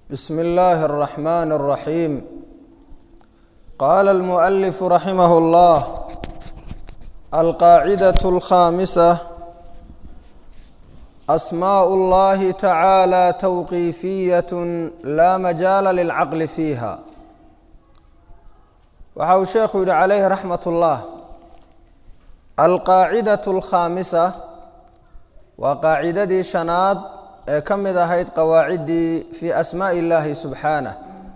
بسم الله الرحمن الرحيم قال المؤلف رحمه الله القاعدة الخامسة أسماء الله تعالى توقيفية لا مجال للعقل فيها waxa uu sheekhu yihi calayhi raxmat ullah alqaacidatu alkhaamisa waa qaacidadii shanaad ee ka mid ahayd qawaaciddii fii asmaa'i illaahi subxaanah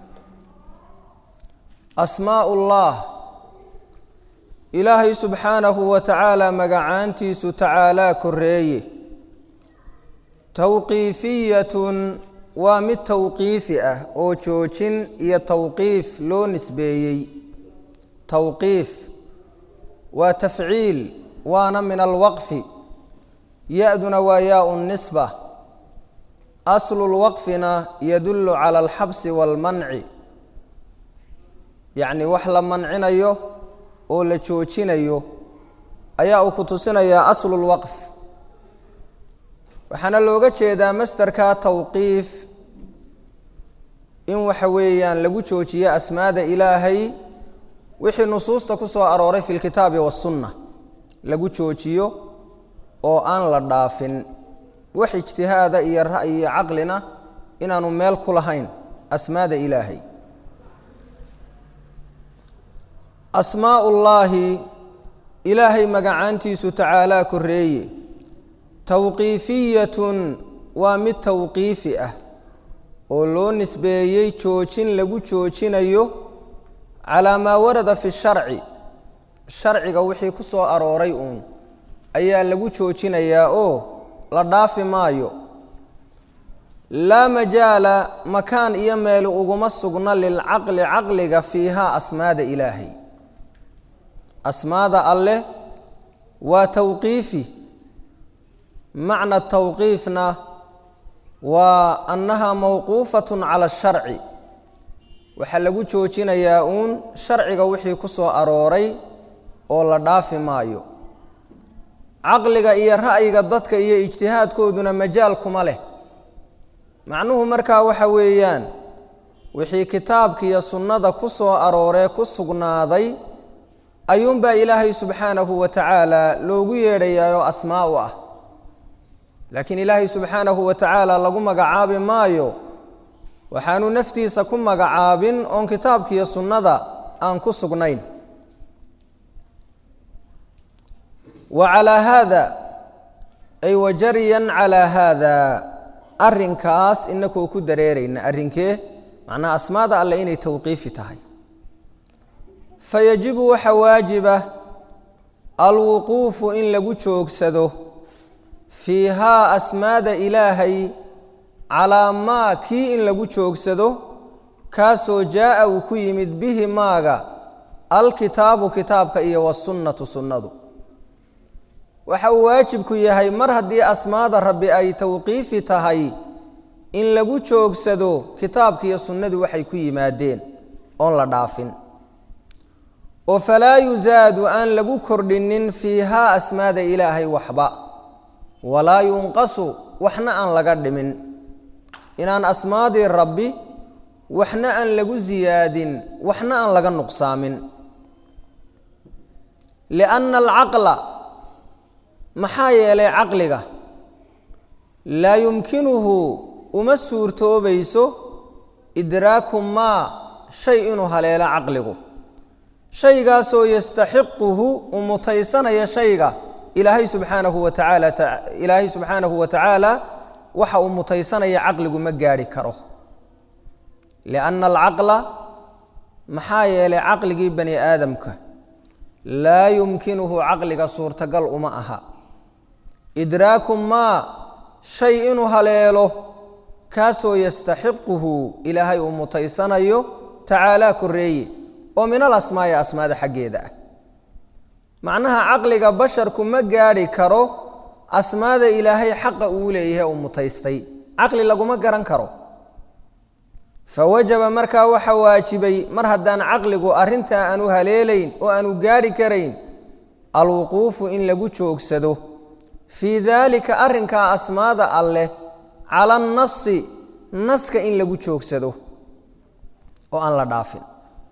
asmaa'u ullah ilaahay subxaanahu wa tacaala magacaantiisu tacaalaa koreeye towqiifiyatun waa mid towqiifi ah oo joojin iyo towqiif loo nisbeeyey towqiif waa tafciil waana min alwaqfi ya-duna waa yaa-u nisba aslu lwaqfina yadullu cala alxabsi waalmanci yacni wax la mancinayo oo la joojinayo ayaa uu ku tusinayaa aslu lwaqf waxaana looga jeedaa masderka towqiif in waxa weeyaan lagu joojiyo asmaada ilaahay wixii nusuusta ku soo arooray fi lkitaabi wasunna lagu joojiyo oo aan la dhaafin wax ijtihaada iyo ra'yi iyo caqlina inaanu meel ku lahayn asmaada ilaahay asmaa ullaahi ilaahay magacaantiisu tacaalaa koreeye towqiifiyatun waa mid towqiifi ah oo loo nisbeeyey joojin lagu joojinayo calaa maa warada fi sharci sharciga wixii ku soo arooray uun ayaa lagu joojinayaa oo la dhaafi maayo laa majaala makaan iyo meel uguma sugna lilcaqli caqliga fiihaa asmaada ilaahay asmaada alleh waa towqiifi macna towqiifna waa annaha mawquufatun cala asharci waxaa lagu joojinayaa uun sharciga wixii ku soo arooray oo la dhaafi maayo caqliga iyo ra'yiga dadka iyo ijtihaadkooduna majaal kuma leh macnuhu markaa waxa weeyaan wixii kitaabka iyo sunnada ku soo arooree ku sugnaaday ayuunbaa ilaahay subxaanahu wa tacaala loogu yeedhayaa oo asmaa u ah laakiin ilaahay subxaanahu wa tacaala lagu magacaabi maayo waxaanu naftiisa ku magacaabin oon kitaabkiiyo sunnada aan ku sugnayn wa calaa haada ay wajaryan calaa haada arrinkaas inakoo ku dareerayna arrinkee macnaha asmaada alleh inay towqiifi tahay fayajibu waxa waajiba alwuquufu in lagu joogsado fiihaa asmaada ilaahay calaa maa kii in lagu joogsado kaasoo jaa'a uu ku yimid bihi maaga alkitaabu kitaabka iyo wasunnatu sunnadu waxa uu waajibku yahay mar haddii asmaada rabbi ay towqiifi tahay in lagu joogsado kitaabka iyo sunnadu waxay ku yimaadeen oon la dhaafin oo falaa yusaadu aan lagu kordhinin fiihaa asmaada ilaahay waxba walaa yunqasu waxna aan laga dhimin inaan asmaadii rabbi waxna aan lagu siyaadin waxna aan laga nuqsaamin lianna alcaqla maxaa yeelay caqliga laa yumkinuhu uma suurtoobayso idraaku maa shay inuu haleelo caqligu shaygaasoo yastaxiquhu uu mutaysanaya shayga ilaahay subxaanahu wa tacaala ilaahay subxaanahu wa tacaala waxa uu mutaysanaya caqligu ma gaadhi karo lianna alcaqla maxaa yeelay caqligii bani aadamka laa yumkinuhu caqliga suurtagal uma aha idraaku maa shay inuu haleelo kaasoo yastaxiquhu ilaahay uu mutaysanayo tacaalaa koreeye oo min al asmaai asmaada xaggeeda ah macnaha caqliga basharku ma gaadhi karo asmaada ilaahay xaqa uu leeyahay uu mutaystay caqli laguma garan karo fawajaba markaa waxa waajibay mar haddaan caqligu arrintaa aanu haleelayn oo aanu gaadhi karayn alwuquufu in lagu joogsado fii daalika arrinkaa asmaada alleh cala annasi naska in lagu joogsado oo aan la dhaafin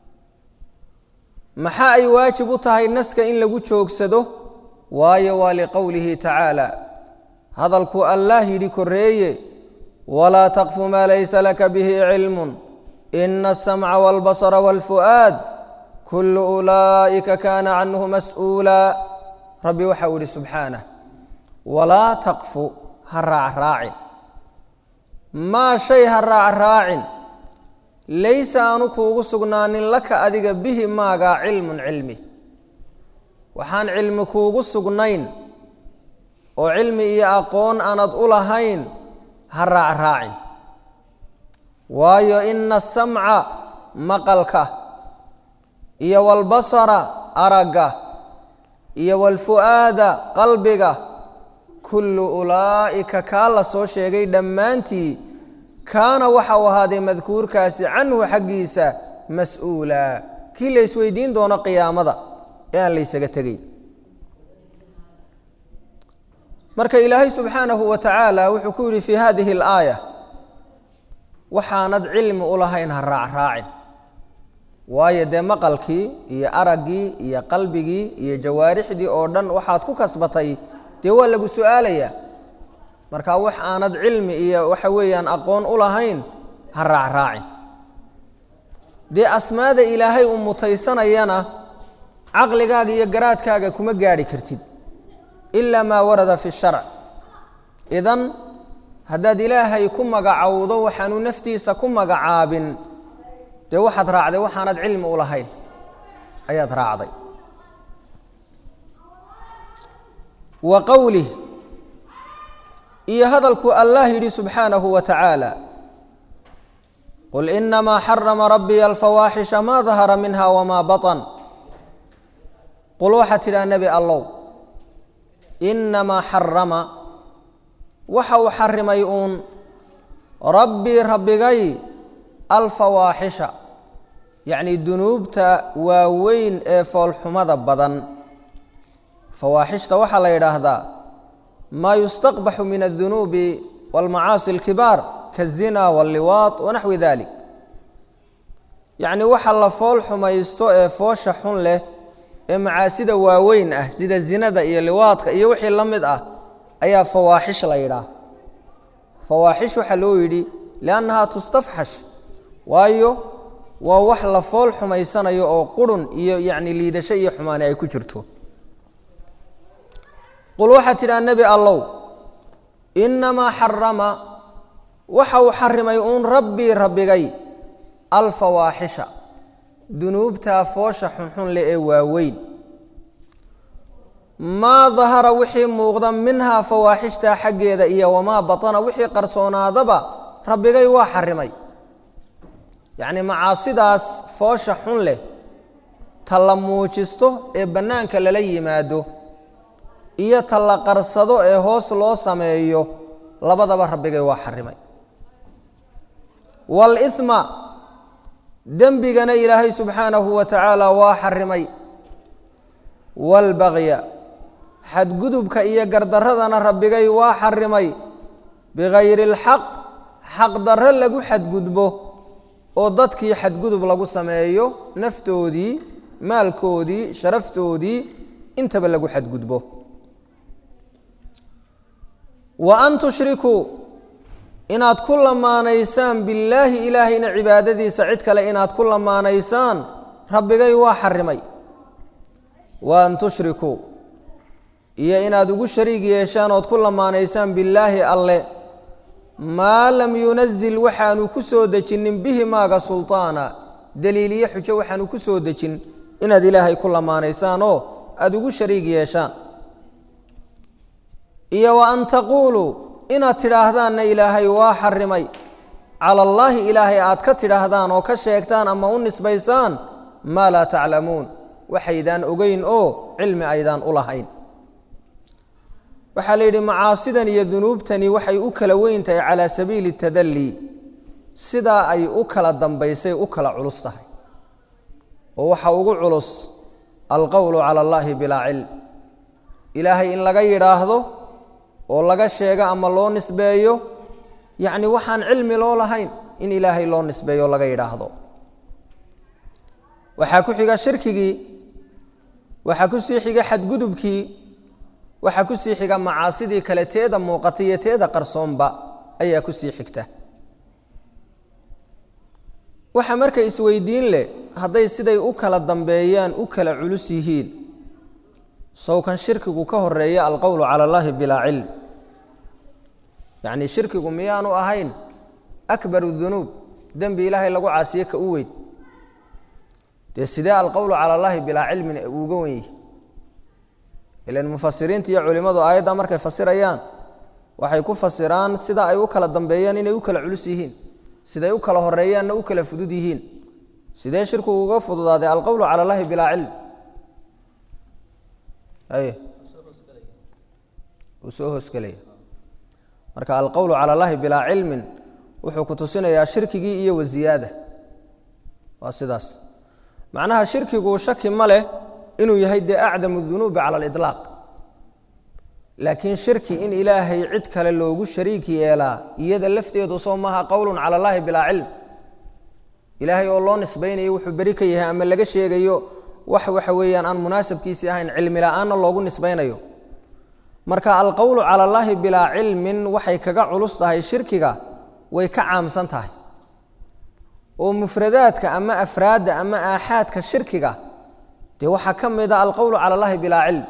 maxaa ay waajib u tahay naska in lagu joogsado waayo waa liqowlihi tacaala hadalkuu allaah yidhi korreeye walaa taqfu maa laysa laka bihi cilmun ina asamca wاlbasra wاlfu'aad kulu ulaa'ika kaana canhu mas'uula rabbi waxau yihi subxaanah walaa taqfu ha raacraacin maa shay ha raacraacin laysa aanu kuugu sugnaanin laka adiga bihi maagaa cilmun cilmi waxaan cilmi kuugu sugnayn oo cilmi iyo aqoon aanad u lahayn ha raacraacin waayo ina asamca maqalka iyo walbasara aragga iyo walfu'aada qalbiga kullu ulaa'ika kaa la soo sheegay dhammaantii kaana waxau ahaaday madkuurkaasi canhu xaggiisa mas-uula kii la isweydiin doono qiyaamada ee aan laysaga tegeyn marka ilaahay subxaanahu wa tacaala wuxuu ku yidhi fii hadihi alaaya waxaanad cilmi u lahayn ha raacraacin waayo dee maqalkii iyo araggii iyo qalbigii iyo jawaarixdii oo dhan waxaad ku kasbatay dee waa lagu su-aalayaa marka wax aanad cilmi iyo waxa weeyaan aqoon u lahayn ha raacraacin dee asmaada ilaahay u mutaysanayana caqligaaga iyo garaadkaaga kuma gaadhi kartid ilaa maa warada fi sharc idan haddaad ilaahay ku magacowdo waxaanu naftiisa ku magacaabin dee waxaad raacday waxaanad cilmi u lahayn ayaad raacday wa qowlih iyo hadalku allah yidhi subxaanahu wa tacaala qul inamaa xarama rabbiya alfawaaxisha maa dahara minha wamaa baطan qul waxaad tidhaha nebi allow inamaa xarama waxa uu xarimay uun rabbii rabbigay alfawaaxisha yacni dunuubta waaweyn ee foolxumada badan fawaaxishta waxaa la yidhaahdaa maa yustaqbaxu min aldunuubi walmacaasi alkibaar kaazina walliwaad wanaxwi dalik yacni waxa la fool xumaysto ee foosha xun leh ee macaasida waaweyn ah sida zinada iyo liwaadka iyo wixii la mid ah ayaa fawaaxish la yidhaah fawaaxish waxaa loo yidhi liannahaa tustafxash waayo waa wax la fool xumaysanayo oo qurun iyo yacni liidasho iyo xumaani ay ku jirto qul waxaad tidhaha nebi allow inamaa xarama waxa uu xarimay uun rabbii rabbigay alfawaaxisha dunuubtaa foosha xunxun leh ee waaweyn maa dahara wixii muuqda minhaa fawaaxishtaa xaggeeda iyo wamaa batana wixii qarsoonaadaba rabbigay waa xarimay yacni macaasidaas foosha xun leh ta la muujisto ee bannaanka lala yimaado iyo ta la qarsado ee hoos loo sameeyo labadaba rabbigay waa xarimay waalithma dembigana ilaahay subxaanahu wa tacaala waa xarimay waalbagya xadgudubka iyo gardaradana rabbigay waa xarimay bikayri اlxaq xaqdarro lagu xadgudbo oo dadkii xadgudub lagu sameeyo naftoodii maalkoodii sharaftoodii intaba lagu xadgudbo wa an tushrikuu inaad ku lamaanaysaan billaahi ilaahayna cibaadadiisa cid kale inaad ku lamaanaysaan rabbigay waa xarimay wa an tushrikuu iyo inaad ugu shariig yeeshaan ood ku lamaanaysaan billaahi alle maa lam yunazil waxaanu ku soo dejinin bihi maaga sulطaana daliiliyo xujo waxaanu ku soo dejin inaad ilaahay ku lamaanaysaan oo aada ugu shariig yeeshaan iyo wa an taquuluu inaad tidhaahdaanna ilaahay waa xarimay cala allaahi ilaahay aad ka tidhaahdaan oo ka sheegtaan ama u nisbaysaan maa laa taclamuun waxaydaan ogeyn oo cilmi aydaan u lahayn waxaa la yidhi macaasidan iyo dunuubtani waxay u kala weyn tahay calaa sabiili tadalli sidaa ay u kala dambaysay u kala culus tahay oo waxa ugu culus alqowlu cala allaahi bilaa cilm ilaahay in laga yidhaahdo oo laga sheego ama loo nisbeeyo yacni waxaan cilmi loo lahayn in ilaahay loo nisbeeyo laga yidhaahdo waxaa ku xiga shirkigii waxaa ku sii xiga xadgudubkii waxaa ku sii xiga macaasidii kale teeda muuqata iyo teeda qarsoonba ayaa ku sii xigta waxa marka isweydiin leh hadday siday u kala dambeeyaan u kala culus yihiin sawkan shirkigu ka horeeya alqowlu cala allahi bilaa cilm yacni shirkigu miyaanu ahayn akbaru dunuub dembi ilaahay lagu caasiye ka u weyn dee sidee alqowlu cala allahi bilaa cilmin uuga wen yihi ilan mufasiriinta iyo culimmadu aayadda markay fasirayaan waxay ku fasiraan sida ay u kala dambeeyaan inay u kala culus yihiin siday u kala horeeyaanna u kala fudud yihiin sidee shirkigu uga fududaaday alqowlu cala allahi bilaa cilm ay uu soo hoosgelaya marka alqowlu cala allahi bilaa cilmin wuxuu ku tusinayaa shirkigii iyo waziyaada waa sidaas macnaha shirkigu shaki ma leh inuu yahay dee acdamu dunuubi cala aliطlaaq laakiin shirki in ilaahay cid kale loogu shariik yeelaa iyada lafteedu soo maaha qowlun cala allahi bilaa cilm ilaahay oo loo nisbaynayo wuxuu beri ka yahay ama laga sheegayo wax waxa weeyaan aan munaasabkiisii ahayn cilmi la-aanna loogu nisbaynayo marka alqowlu cala allaahi bilaa cilmin waxay kaga culus tahay shirkiga way ka caamsan tahay oo mufradaadka ama afraadda ama aaxaadka shirkiga dee waxaa ka mid a alqowlu cala allahi bilaa cilm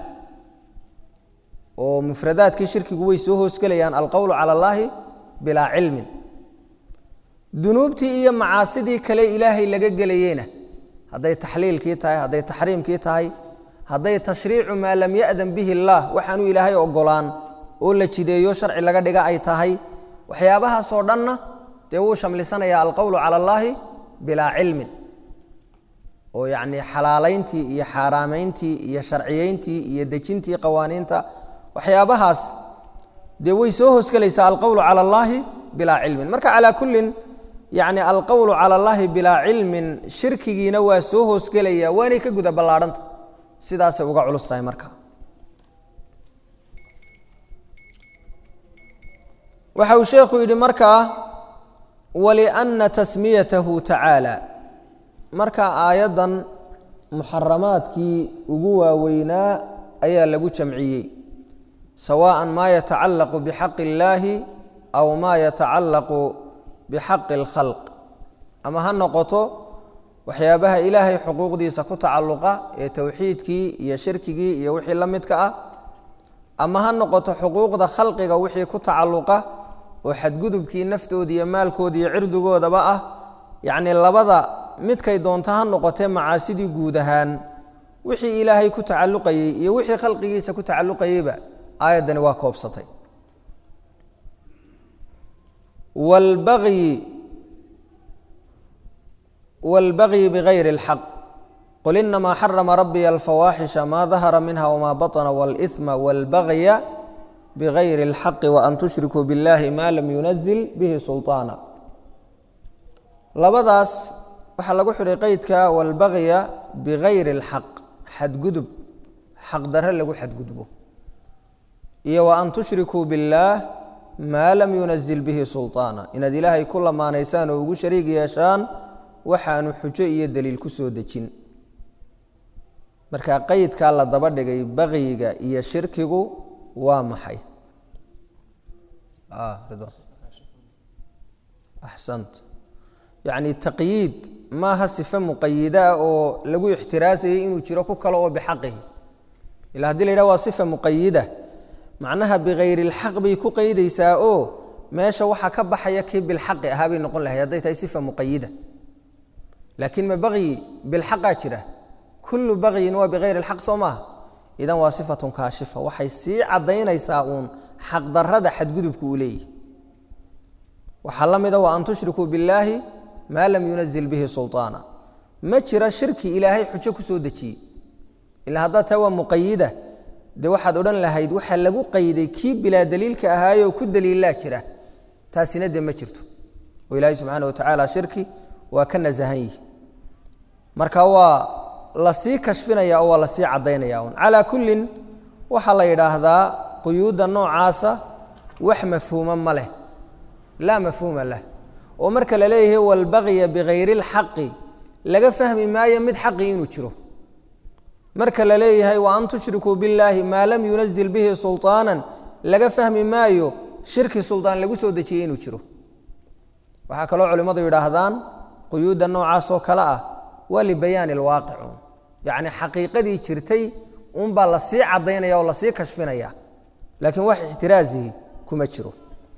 oo mufradaadkii shirkigu way soo hoosgelayaan alqowlu cala allaahi bilaa cilmin dunuubtii iyo macaasidii kale ilaahay laga gelayeyna hadday taxliilkii tahay hadday taxriimkii tahay hadday tashriicu maa lam ya'dan bihi illaah waxaanu ilaahay ogolaan oo la jideeyo sharci laga dhiga ay tahay waxyaabahaasoo dhanna dee wuu shamlisanayaa alqowlu cala allaahi bilaa cilmin oo yacnii xalaalayntii iyo xaaraamayntii iyo sharciyeyntii iyo dejintii qawaaniinta waxyaabahaas dee way soo hoosgelaysaa alqowlu cala allaahi bilaa cilmin marka calaa kullin yacni alqowlu cala allaahi bilaa cilmin shirkigiina waa soo hoosgelaya waanay ka guda ballaadhanta sidaasay uga culus tahay marka waxa uu sheekhu yidhi markaa walianna tasmiyatahu tacaala marka aayaddan muxaramaadkii ugu waaweynaa ayaa lagu jamciyey sawaءa ma yatacalaqu bixaqi اllaahi aw ma yatacalaqu bixaqi اlkhalq ama ha noqoto waxyaabaha ilaahay xuquuqdiisa ku tacalluqa ee towxiidkii iyo shirkigii iyo wixii la midka ah ama ha noqoto xuquuqda khalqiga wixii ku tacalluqa oo xadgudubkii naftooda iyo maalkooda iyo cirdigoodaba ah yacnii labada midkay doonto ha noqotee macaasidii guud ahaan wixii ilaahay ku tacalluqayey iyo wixii khalqigiisa ku tacalluqayeyba aayaddani waa koobsatay wlbagyi wاlbagyi bigayri اlxaq qul inamaa xarama rabbiya alfawaaxisha maa dahara minha wmaa baطna wاlإثma wاlbagya bigayri اlxaqi waan tushrikuu biاllahi ma lam yunazil bihi sulطaana labadaas waxaa lagu xidhay qeydka wاlbagya bigayri اlxaq xadgudub xaqdare lagu xadgudbo iyo wa an tushrikuu biاllaah maa lam yunazil bihi sulطaana inaad ilaahay ku lamaanaysaan oo ugu shariig yeeshaan waxaanu xujo iyo daliil ku soo dejin marka qeydkaa la daba dhigay bagyiga iyo shirkigu waa maxay axsant yacni taqyiid maaha sife muqayidaa oo lagu ixtiraasayay inuu jiro ku kale oo bixaqihi ila hadii la yidhah waa sifa muqayida macnaha bikayri اlxaq bay ku qeydaysaa oo meesha waxaa ka baxaya kii bilxaqi ahaa bay noqon lahayd hadday tahay sifa muqayida laakiin ma bagyi bilxaqaa jira kullu bagyin waa bikayri اlxaq soo maaha idan waa sifatun kaashifa waxay sii caddaynaysaa uun xaqdarada xadgudubku uu leeyahy waxaa la mida wa an tushrikuu billaahi maa lam yunazil bihi sulطaana ma jira shirki ilaahay xujo ku soo dejiyey ila haddaa taa waa muqayida dee waxaad odhan lahayd waxaa lagu qayday kii bilaa daliilka ahaayoo ku daliillaa jira taasina dee ma jirto oo ilaahay subxaana wa tacaala shirki waa ka nasahan yihi marka waa lasii kashfinaya oo waa lasii caddaynaya un calaa kullin waxaa la yidhaahdaa quyuudda noocaasa wax mafhuuma ma leh laa mafhuuma lah oo marka la leeyahay walbagya bigayri اlxaqi laga fahmi maayo mid xaqi inuu jiro marka la leeyahay wa an tushrikuu biاllaahi maa lam yunazil bihi sulطaana laga fahmi maayo shirki suldaan lagu soo dejiyey inuu jiro waxaa kaloo culimmadu yidhaahdaan quyuudda noocaas oo kale ah waa libayaani اlwaaqic yacni xaqiiqadii jirtay unbaa lasii caddaynaya oo lasii kashfinaya laakiin wax ixtiraazihi kuma jiro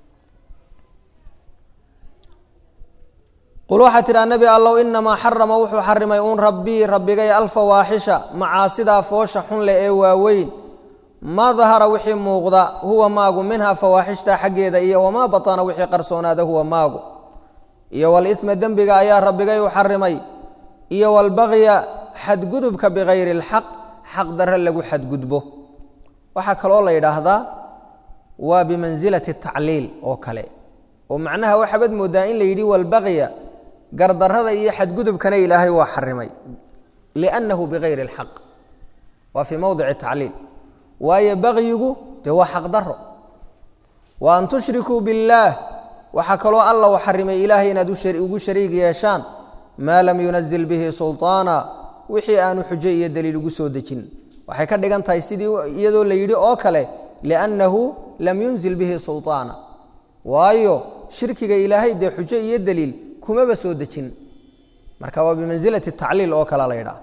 qul waxaa tidhaha nebi allow inamaa xarama wuxuu xarimay uun rabbii rabbigay alfawaaxisha macaasidaa foosha xun leh ee waaweyn maa dahara wixii muuqda huwa maagu minha fawaaxishta xaggeeda iyo wamaa batana wixii qarsoonaada huwa maagu iyo walisma dembiga ayaa rabbigay u xarimay iyo walbagya xadgudubka bikayri اlxaq xaq dare lagu xadgudbo waxaa kaloo la yidhaahdaa waa bimansilati tacliil oo kale oo macnaha waxaabad moodaa in la yidhi walbagya gardarada iyo xadgudubkana ilaahay waa xarimay liannahu bikayri اlxaq waa fii mowdici tacliil waayo bagyigu dee waa xaq daro wa an tushrikuu biاllaah waxaa kaloo alla u xarimay ilaahay inaad ugu shariig yeeshaan maa lam yunazil bihi sulطaana wixii aanu xujo iyo daliil ugu soo dejin waxay ka dhigan tahay sidii iyadoo la yidhi oo kale liannahu lam yunzil bihi sulطaana waayo shirkiga ilaahay dee xujo iyo daliil kumaba soo dejin marka waa bimansilati tacliil oo kale la ydhaah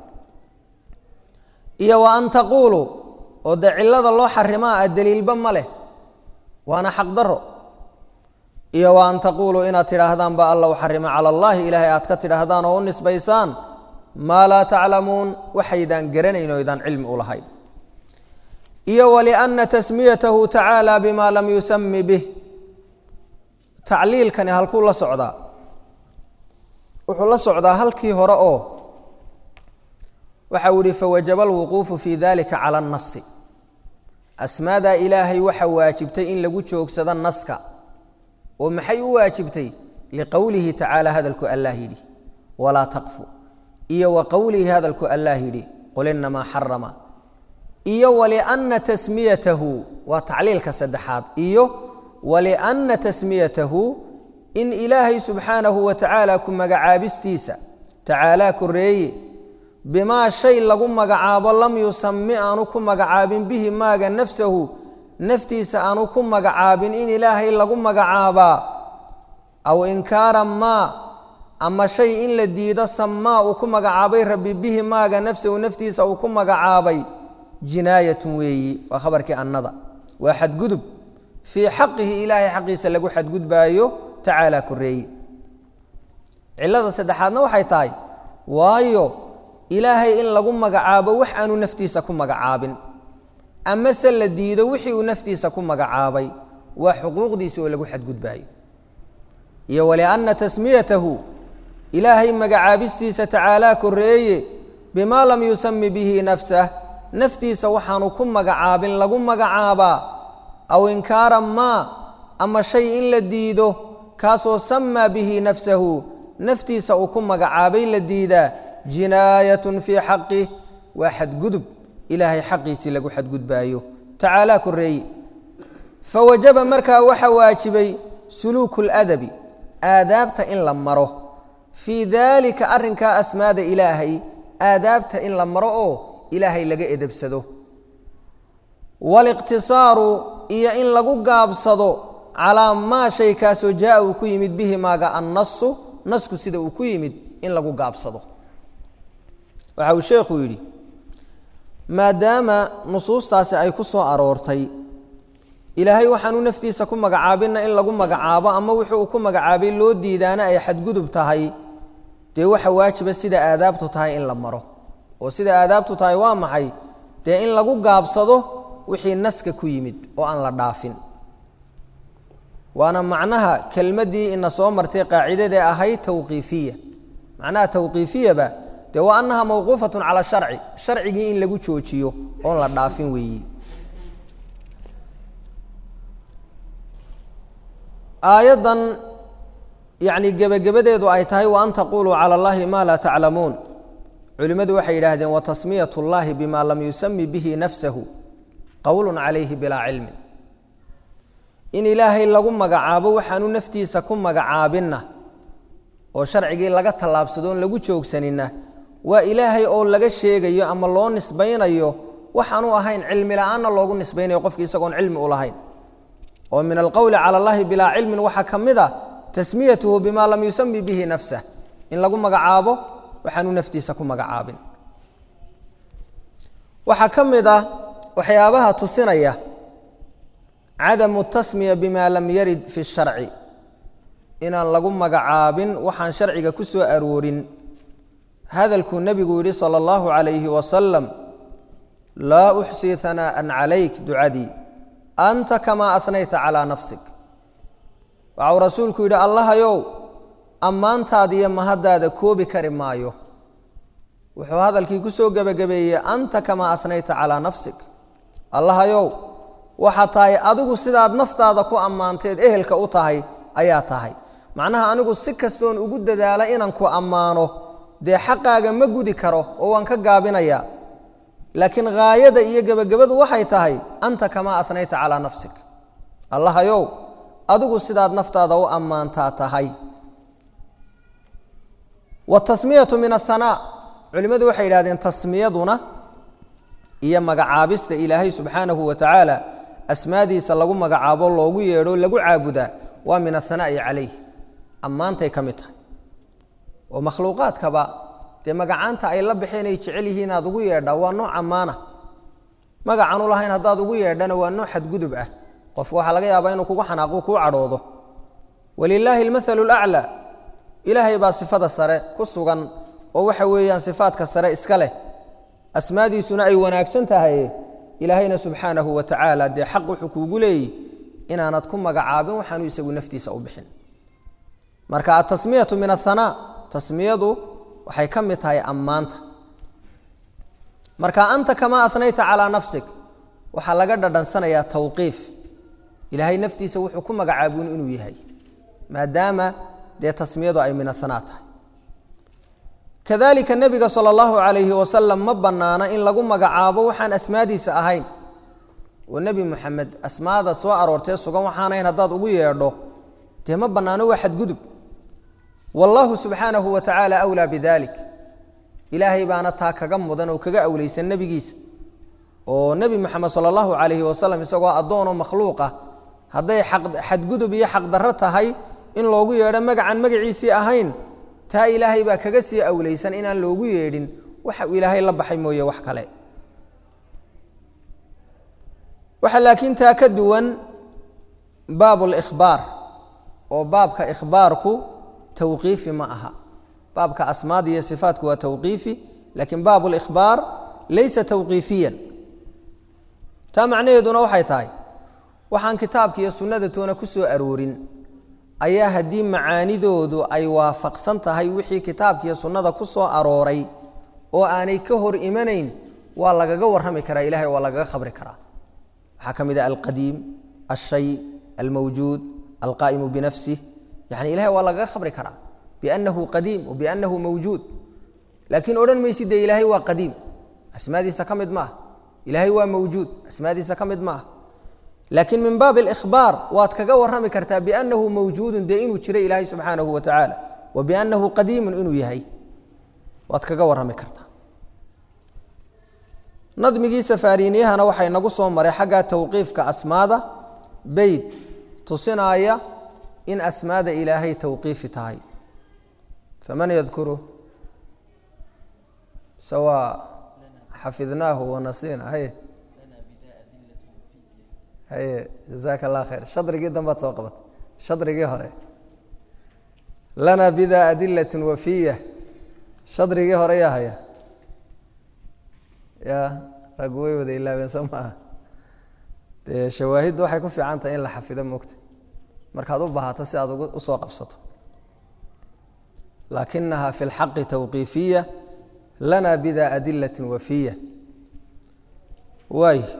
iyo wa an taquuluu oo dee cilada loo xarimaa a daliilba ma leh waana xaq daro iyo wa an taquuluu inaad tidhaahdaan ba alla u xarima cala allahi ilaahay aad ka tidhaahdaan oo u nisbaysaan maa laa taclamuun waxaydaan garanayn oo ydaan cilmi u lahayn iyo walianna tasmiyatahu tacaala bima lam yusami bih tacliilkani halkuu la socdaa wuxuu la socdaa halkii hore oo waxa uu yihi fawajaba alwuquufu fi dalika cala annasi asmaadaa ilaahay waxa waajibtay in lagu joogsado naska oo maxay u waajibtay liqowlihi tacaala hadalku allah yidhi walaa taqfu iyo wa qowlihi hadalku allah yidhi qul inamaa xarama iyo walianna tasmiyatahu waa tacliilka saddexaad iyo walianna tasmiyatahu in ilaahay subxaanahu wa tacaala ku magacaabistiisa tacaalaa koreeye bimaa shay lagu magacaabo lam yusami aanu ku magacaabin bihi maaga nafsahu naftiisa aanu ku magacaabin in ilaahay lagu magacaabaa aw inkaara maa ama shay in la diido samaa uu ku magacaabay rabbi bihi maaga nafsahu naftiisa uu ku magacaabay jinaayatun weeyi waa khabarkii annada waa xadgudub fii xaqihi ilaahay xaqiisa lagu xadgudbaayo tacaala koreeye cilada saddexaadna waxay tahay waayo ilaahay in lagu magacaabo wax aanu naftiisa ku magacaabin ama se la diido wixii uu naftiisa ku magacaabay waa xuquuqdiisa oo lagu xadgudbaayo iyo walianna tasmiyatahu ilaahay magacaabistiisa tacaalaa koreeye bimaa lam yusami bihi nafsah naftiisa waxaanu ku magacaabin lagu magacaabaa aw inkaara maa ama shay in la diido kaasoo samaa bihi nafsahu naftiisa uu ku magacaabay la diidaa jinaayatun fii xaqih waa xadgudub ilaahay xaqiisii lagu xadgudbaayo tacaalaa koreeye fawajaba markaa waxa waajibay suluuku ladabi aadaabta in la maro fii daalika arrinkaa asmaada ilaahay aadaabta in la maro oo ilaahay laga edebsado waliqtisaaru iyo in lagu gaabsado calaa maa shay kaasoo jaa uu ku yimid bihi maaga annasu nasku sida uu ku yimid in lagu gaabsado waxa uu sheekhu yidhi maadaama nusuustaasi ay ku soo aroortay ilaahay waxaanu naftiisa ku magacaabinna in lagu magacaabo ama wuxuu ku magacaabay loo diidaana ay xadgudub tahay dee waxa waajiba sida aadaabtu tahay in la maro oo sida aadaabtu tahay waa maxay dee in lagu gaabsado wixii naska ku yimid oo aan la dhaafin waana macnaha kelmaddii ina soo martay qaacidadee ahayd tawqiifiya macnaha tawqiifiyaba dee waa annaha mawquufatun cala sharci sharcigii in lagu joojiyo oon la dhaafin weeyi aayaddan yacni gebagabadeedu ay tahay wa an taquluu cala allahi ma laa taclamuun culimmadu waxay yidhaahdeen wa tasmiyat اllahi bima lam yusami bihi nafsahu qowl calayhi bilaa cilmin in ilaahay lagu magacaabo waxaanu naftiisa ku magacaabinna oo sharcigii laga tallaabsado oon lagu joogsanina waa ilaahay oo laga sheegayo ama loo nisbaynayo waxaanu ahayn cilmi la-aanna loogu nisbaynayo qofki isagoon cilmi u lahayn oo min alqowli cala allahi bilaa cilmin waxaa ka mid a tasmiyatuhu bima lam yusami bihi nafsah in lagu magacaabo waxaanu naftiisa ku magacaabin waxaa ka mid ah waxyaabaha tusinaya cadamu tasmiya bima lam yarid fi sharci inaan lagu magacaabin waxaan sharciga ku soo aroorin hadalkuu nebigu yidhi sala allahu calayhi wasalam laa uxsii hanaa'an calayk ducadii anta kamaa asnayta calaa nafsik waxau rasuulku yidhi allahayow ammaantaada iyo mahaddaada koobi kari maayo wuxuu hadalkii ku soo gebagabeeyey anta kamaa asnayta calaa nafsik allahayow waxaa tahay adigu sidaad naftaada ku ammaanteed ehelka u tahay ayaa tahay macnaha anigu si kastoon ugu dadaala inaan ku ammaano dee xaqaaga ma gudi karo oo waan ka gaabinayaa laakiin haayada iyo gebagabadu waxay tahay anta kamaa asnayta calaa nafsik allahayow adigu sidaad naftaada u ammaantaa tahay watasmiyatu min ahanaa culimmadu waxay yidhahdeen tasmiyaduna iyo magacaabista ilaahay subxaanahu wa tacaala asmaadiisa lagu magacaabo loogu yeedho lagu caabudaa waa min ahanaa'i calayh ammaantay ka mid tahay oo makhluuqaadkaba dee magacaanta ay la baxeen ay jecel yihiin aad ugu yeedhaa waa nooc ammaana magacaan u lahayn haddaad ugu yeedhana waa nooc xadgudub ah qofku waxaa laga yaabaa inuu kugu xanaaqu kuu cadhoodo walilaahi almathalu laclaa ilaahay baa sifada sare ku sugan oo waxa weeyaan sifaadka sare iska leh asmaadiisuna ay wanaagsan tahay ilaahayna subxaanahu wa tacaala dee xaq wuxuu kuugu leeyihi inaanad ku magacaabin waxaanu isagu naftiisa u bixin marka atasmiyatu min ahanaa tasmiyadu waxay ka mid tahay ammaanta marka anta kamaa asnayta calaa nafsik waxaa laga dhadhansanayaa tawqiif ilaahay naftiisa wuxuu ku magacaabun inuu yahay maadaama dee tasmiyadu ay min ahanaa tahay kadalika nebiga sala allahu calayhi wasalam ma bannaana in lagu magacaabo waxaan asmaadiisa ahayn oo nebi moxamed asmaada soo aroortee sugan waxaanayn haddaad ugu yeedho dee ma bannaano waa xadgudub wallaahu subxaanahu wa tacaala awlaa bidalik ilaahay baana taa kaga mudan oo kaga awleysan nebigiisa oo nebi moxamed sala allahu calayhi wasalam isagoo addoonoo makhluuqa hadday xadgudub iyo xaqdarro tahay in loogu yeedho magacan magaciisii ahayn taa ilaahay baa kaga sii awleysan inaan loogu yeedhin waxa uu ilaahay la baxay mooye wax kale waxaa laakiin taa ka duwan baab likhbaar oo baabka ikhbaarku tawqiifi ma aha baabka asmaada iyo sifaatku waa tawqiifi laakiin baab likhbaar laysa tawqiifiyan taa macnaheeduna waxay tahay waxaan kitaabka iyo sunnada toona ku soo aroorin ayaa haddii macaanidoodu ay waafaqsan tahay wixii kitaabka iyo sunnada ku soo arooray oo aanay ka hor imanayn waa lagaga warrami karaa ilahay waa lagaga khabri karaa waxaa ka mid ah alqadiim alshay almawjuud alqaa'imu binafsih yani ilahay waa lagaga khabri karaa biannahu qadiim wa biannahu mawjuud laakiin odhan maysid dee ilaahay waa qadiim asmaadiisa ka mid maaha ilaahay waa mawjuud asmaadiisa ka mid maaha laakiin min baab اlإkhbaar waad kaga warrami kartaa biannahu mawjuudun dee inuu jiro ilaahay subxaanahu wa tacaala wa biannahu qadiimun inuu yahay waad kaga warrami kartaa nadmigii safaariiniyahana waxaa inagu soo maray xagga tawqiifka asmaada beyd tusinaaya in asmaada ilaahay tawqiifi tahay faman yadkuru sawaa xafidnaahu wanasiina haye haye jazaaka allah khayr shadrigii dambaad soo qabatay shadrigii hore lana bida adilat wafiya shadrigii hore yaa haya ya raggu way wada ilaabeen soo maaha dee shawaahiddu waxay ku fiican tahay in la xafido mogta markaad u baahato si aad usoo qabsato laakinaha fi lxaqi tawqiifiya lana bida adilat wafiya waay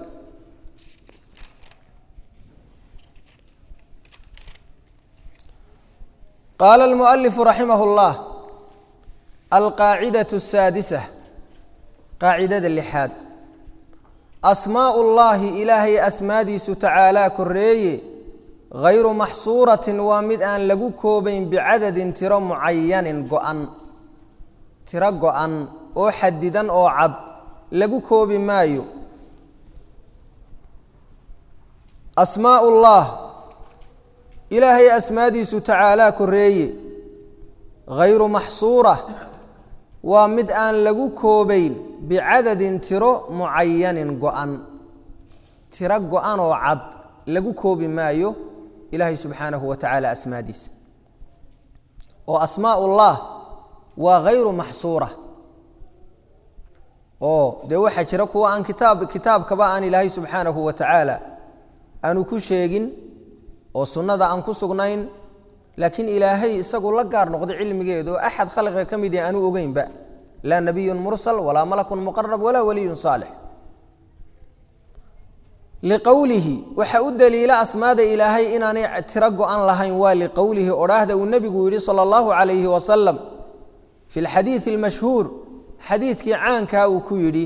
qaala almualifu raximah اllah alqaacidaة الsaadisa qaacidada lixaad asmaau اllahi ilaahay asmaadiisu tacaalaa koreeye hayru maxsuuratin waa mid aan lagu koobayn bicadadin tiro mucayanin go-an tiro go-an oo xadidan oo cad lagu koobi maayo asmaa ullah ilaahay asmaadiisu tacaalaa koreeye hayru maxsuura waa mid aan lagu koobayn bicadadin tiro mucayanin go-an tiro go-an oo cad lagu koobi maayo ilaahay subxaanahu wa tacaala asmaadiisa oo asmaa ullah waa hayru maxsuura oo dee waxaa jira kuwa aan kitaab kitaabkaba aan ilaahay subxaanahu wa tacaala aanu ku sheegin oo sunnada aan ku sugnayn laakiin ilaahay isagu la gaar noqday cilmigeedu oo axad khalqiga ka mid aanu ogeynba laa nabiyun mursal walaa malakun muqarab walaa waliyun saalix liqowlihi waxa u daliila asmaada ilaahay inaanay tiro go-an lahayn waa liqowlihi odhaahda uu nebigu yidhi sala allahu calayhi wasalam fi lxadiidi almashhuur xadiidkii caankaa uu ku yidhi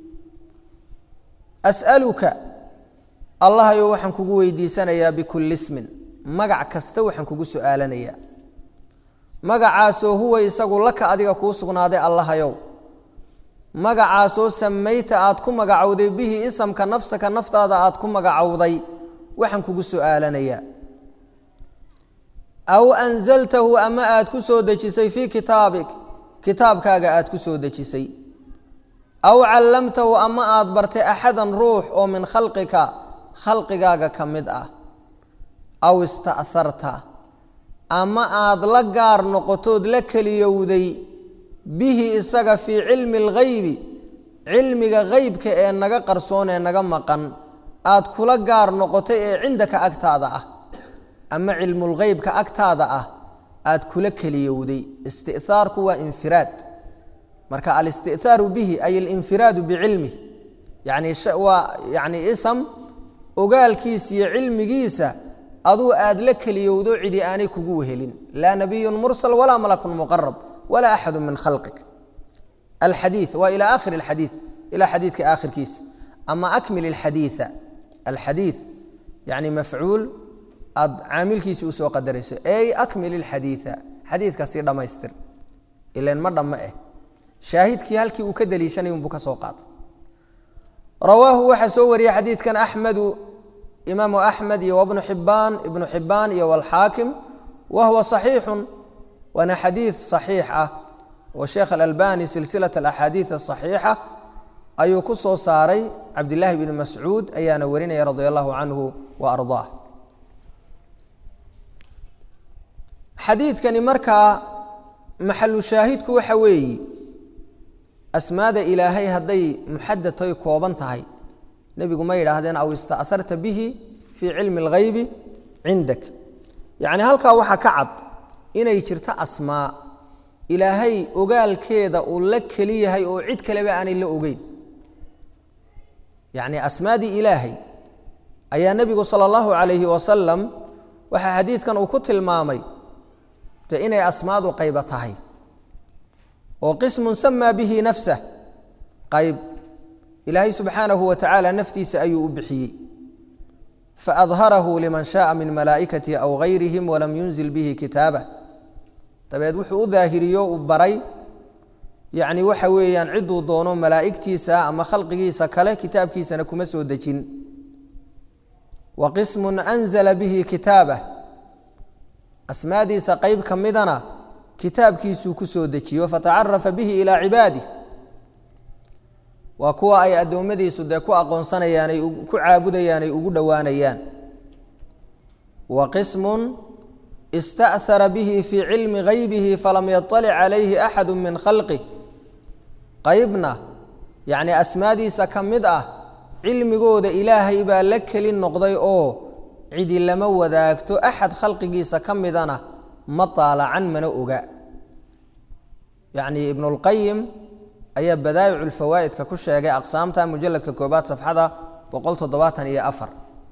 as'aluka allahayo waxaan kugu weydiisanayaa bikulli ismin magac kasta waxaan kugu su'aalanayaa magacaasoo huwa isagu laka adiga kuu sugnaaday allahayow magacaasoo samayta aad ku magacowday bihi isamka nafsaka naftaada aad ku magacowday waxaan kugu su'aalanayaa aw anzaltahu ama aad ku soo dejisay fii kitaabik kitaabkaaga aad ku soo dejisay aw callamtahu ama aad bartay axadan ruux oo min khalqika khalqigaaga ka mid ah aw ista'harta ama aad la gaar noqotood la keliyowday bihi isaga fii cilmi alghaybi cilmiga haybka ee naga qarsoon ee naga maqan aad kula gaar noqotay ee cindaka agtaada ah ama cilmulghaybka agtaada ah aad kula keliyowday isti'haarku waa infiraad marka alisti'thaaru bihi ay alinfiraadu bicilmih yani waa yani isam ogaalkiisa iyo cilmigiisa aduu aad la keliyowdo cidi aanay kugu wehelin laa nabiyun mursal walaa malakun muqarab walaa axadu min khalqik alxadii waa ila akhiri alxadii ilaa xadiidka aakhirkiisa ama akmil alxadiia alxadii yani mafcuul aad caamilkiisi usoo qadarayso ey akmil ilxadiia xadiidka sii dhammaystir ilan ma dhamme eh shaahidkii halkii uu ka daliishanay unbuu ka soo qaatay rawaahu waxaa soo wariyey xadiidkan axmedu imaamu axmed iyo wbnu xibaan ibnu xibaan iyo wlxaakim wa huwa صaxiixu waana xadiid صaxiix ah oo sheekh alalbani silsilaة axaadiiث aصaxiixa ayuu ku soo saaray cabdilaahi bn mascuud ayaana warinaya radi allahu canhu wa arضaah xadiidkani markaa maxalu shaahidku waxa weeyi asmaada ilaahay hadday muxadatoy kooban tahay nebigu ma yidhaahdeen aw ista'harta bihi fii cilmi اlghaybi cindak yacni halkaa waxaa ka cad inay jirto asmaa ilaahay ogaalkeeda uu la keli yahay oo cid kaleba aanay la ogeyn yacni asmaadii ilaahay ayaa nebigu sala allahu calayhi wasalam waxaa xadiidkan uu ku tilmaamay de inay asmaadu qayba tahay oo qismun samaa bihi nafsah qayb ilaahay subxaanahu wa tacaala naftiisa ayuu u bixiyey faadharahu liman shaaa min malaa'ikatihi aw gayrihim walam yunzil bihi kitaabah dabeed wuxuu u daahiriyo uu baray yacni waxa weeyaan cidduu doono malaa'igtiisa ama khalqigiisa kale kitaabkiisana kuma soo dejin wa qismun anzala bihi kitaabah asmaadiisa qayb ka midana kitaabkiisuu ku soo dejiyo fatacarafa bihi ilaa cibaadih waa kuwa ay addoommadiisu dee ku aqoonsanayaan ay ku caabudayaan ay ugu dhowaanayaan wa qismun ista'hara bihi fii cilmi haybihi falam yaطalic calayhi axadu min khalqih qaybna yacni asmaadiisa ka mid ah cilmigooda ilaahay baa la keli noqday oo cidi lama wadaagto axad khalqigiisa ka midana ma taalacan mana oga yacni ibnu اlqayim ayaa badaa'icu lfawaa'idka ku sheegay aqsaamta mujaladka koobaad safxada boqol toddobaatan iyo afar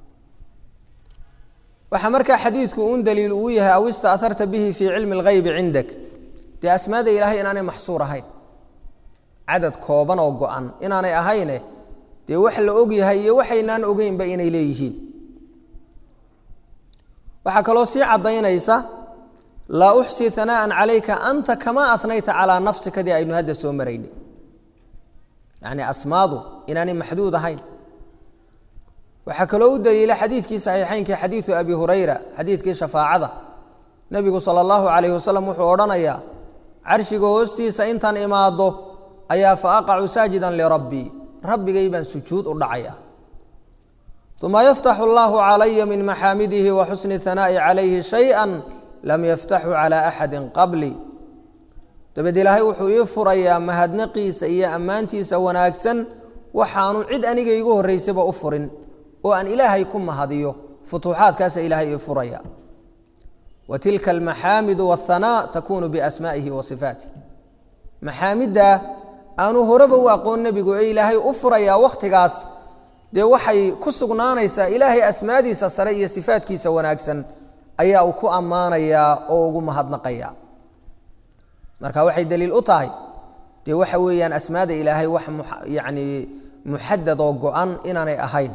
waxaa markaa xadiidku un daliil uu yahay aw istaaharta bihi fii cilmi اlghaybi cindak dee asmaada ilaahay inaanay maxsuur ahayn cadad kooban oo go-an inaanay ahayne dee wax la og yahay iyo waxaynaan ogeynba inay leeyihiin waxaa kaloo sii caddaynaysa laa uxsii hanaa'an calayka anta kamaa anayta calaa nafsikadii aynu hadda soo maraynay yacni asmaadu inaanay maxduud ahayn waxaa kaloo u daliila xadiidkii saxiixeynkii xadiidu abi hurayra xadiidkii shafaacada nebigu sala allahu calayhi wasalam wuxuu odhanayaa carshiga hoostiisa intaan imaado ayaa fa aqacu saajidan lirabbii rabbigay baan sujuud u dhacaya uma yaftaxu allahu calaya min maxaamidihi wa xusni hanaa'i calayhi shaya lam yaftaxu calaa axadi qabli dabeed ilaahay wuxuu ii furayaa mahadnaqiisa iyo ammaantiisa wanaagsan waxaanu cid aniga igu horraysaba u furin oo aan ilaahay ku mahadiyo futuuxaadkaasa ilaahay ii furaya wa tilka almaxaamidu wahanaa takuunu biasmaa'ihi wa sifaatih maxaamiddaa aanu horeba u aqoon nebigu ee ilaahay u furayaa wakhtigaas dee waxay ku sugnaanaysaa ilaahay asmaadiisa sare iyo sifaatkiisa wanaagsan ayaa uu ku ammaanayaa oo ugu mahadnaqaya marka waxay daliil u tahay dee waxa weeyaan asmaada ilaahay wax yani muxadad oo go-an inaanay ahayn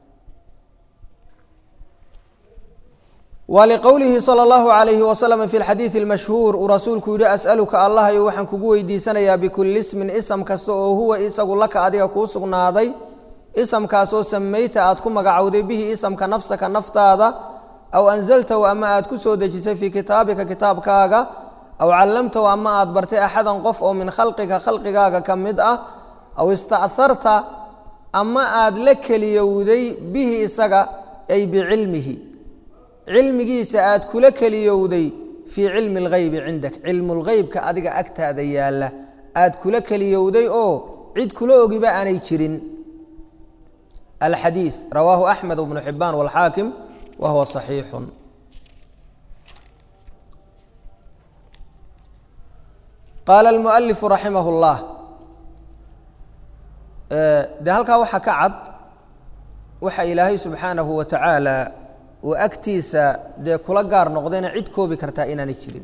wliqowlihi salى اllahu alayhi waslm fi lxadiidi اlmashhuur uu rasuulku yihi as'aluka allahayo waxaan kugu weydiisanayaa bikuli ismin ism kasta oo huwa isagu laka adiga kuu sugnaaday isamkaasoo samayta aad ku magacowday bihi isamka nafsaka naftaada aw anzaltahu ama aad ku soo dejisay fii kitaabika kitaabkaaga aw callamtahu ama aad bartay axadan qof oo min khalqiga khalqigaaga ka mid ah aw ista'harta ama aad la keliyowday bihi isaga ay bicilmihi cilmigiisa aad kula keliyowday fii cilmi اlghaybi cindak cilmu lgheybka adiga agtaada yaalla aad kula keliyowday oo cid kula ogiba aanay jirin alxadiiث rawaahu axmed bnu xibaan wاlxaakim wa huwa صaxiixu qaala اlmualifu raximah اllah de halkaa waxaa ka cad waxa ilaahay subxaanahu wa tacaala uu agtiisa dee kula gaar noqdayna cid koobi kartaa inaanay jirin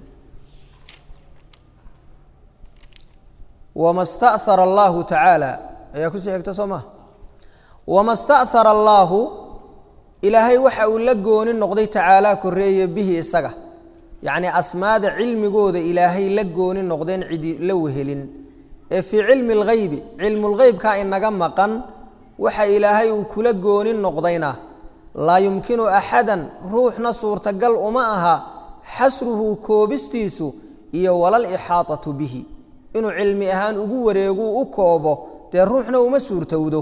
wama sta'hara allahu tacaala ayaa kusii xigta soo maha wama sta'hara allaahu ilaahay waxa uu la gooni noqday tacaalaa koreeye bihi isaga yacnii asmaada cilmigooda ilaahay la gooni noqdeen cidi la wehelin ee fii cilmi اlghaybi cilmulgheybkaa inaga maqan waxa ilaahay uu kula gooni noqdayna laa yumkinu axadan ruuxna suurtagal uma aha xasruhu koobistiisu iyo walal ixaatatu bihi inuu cilmi ahaan ugu wareeguu u koobo dee ruuxna uma suurtowdo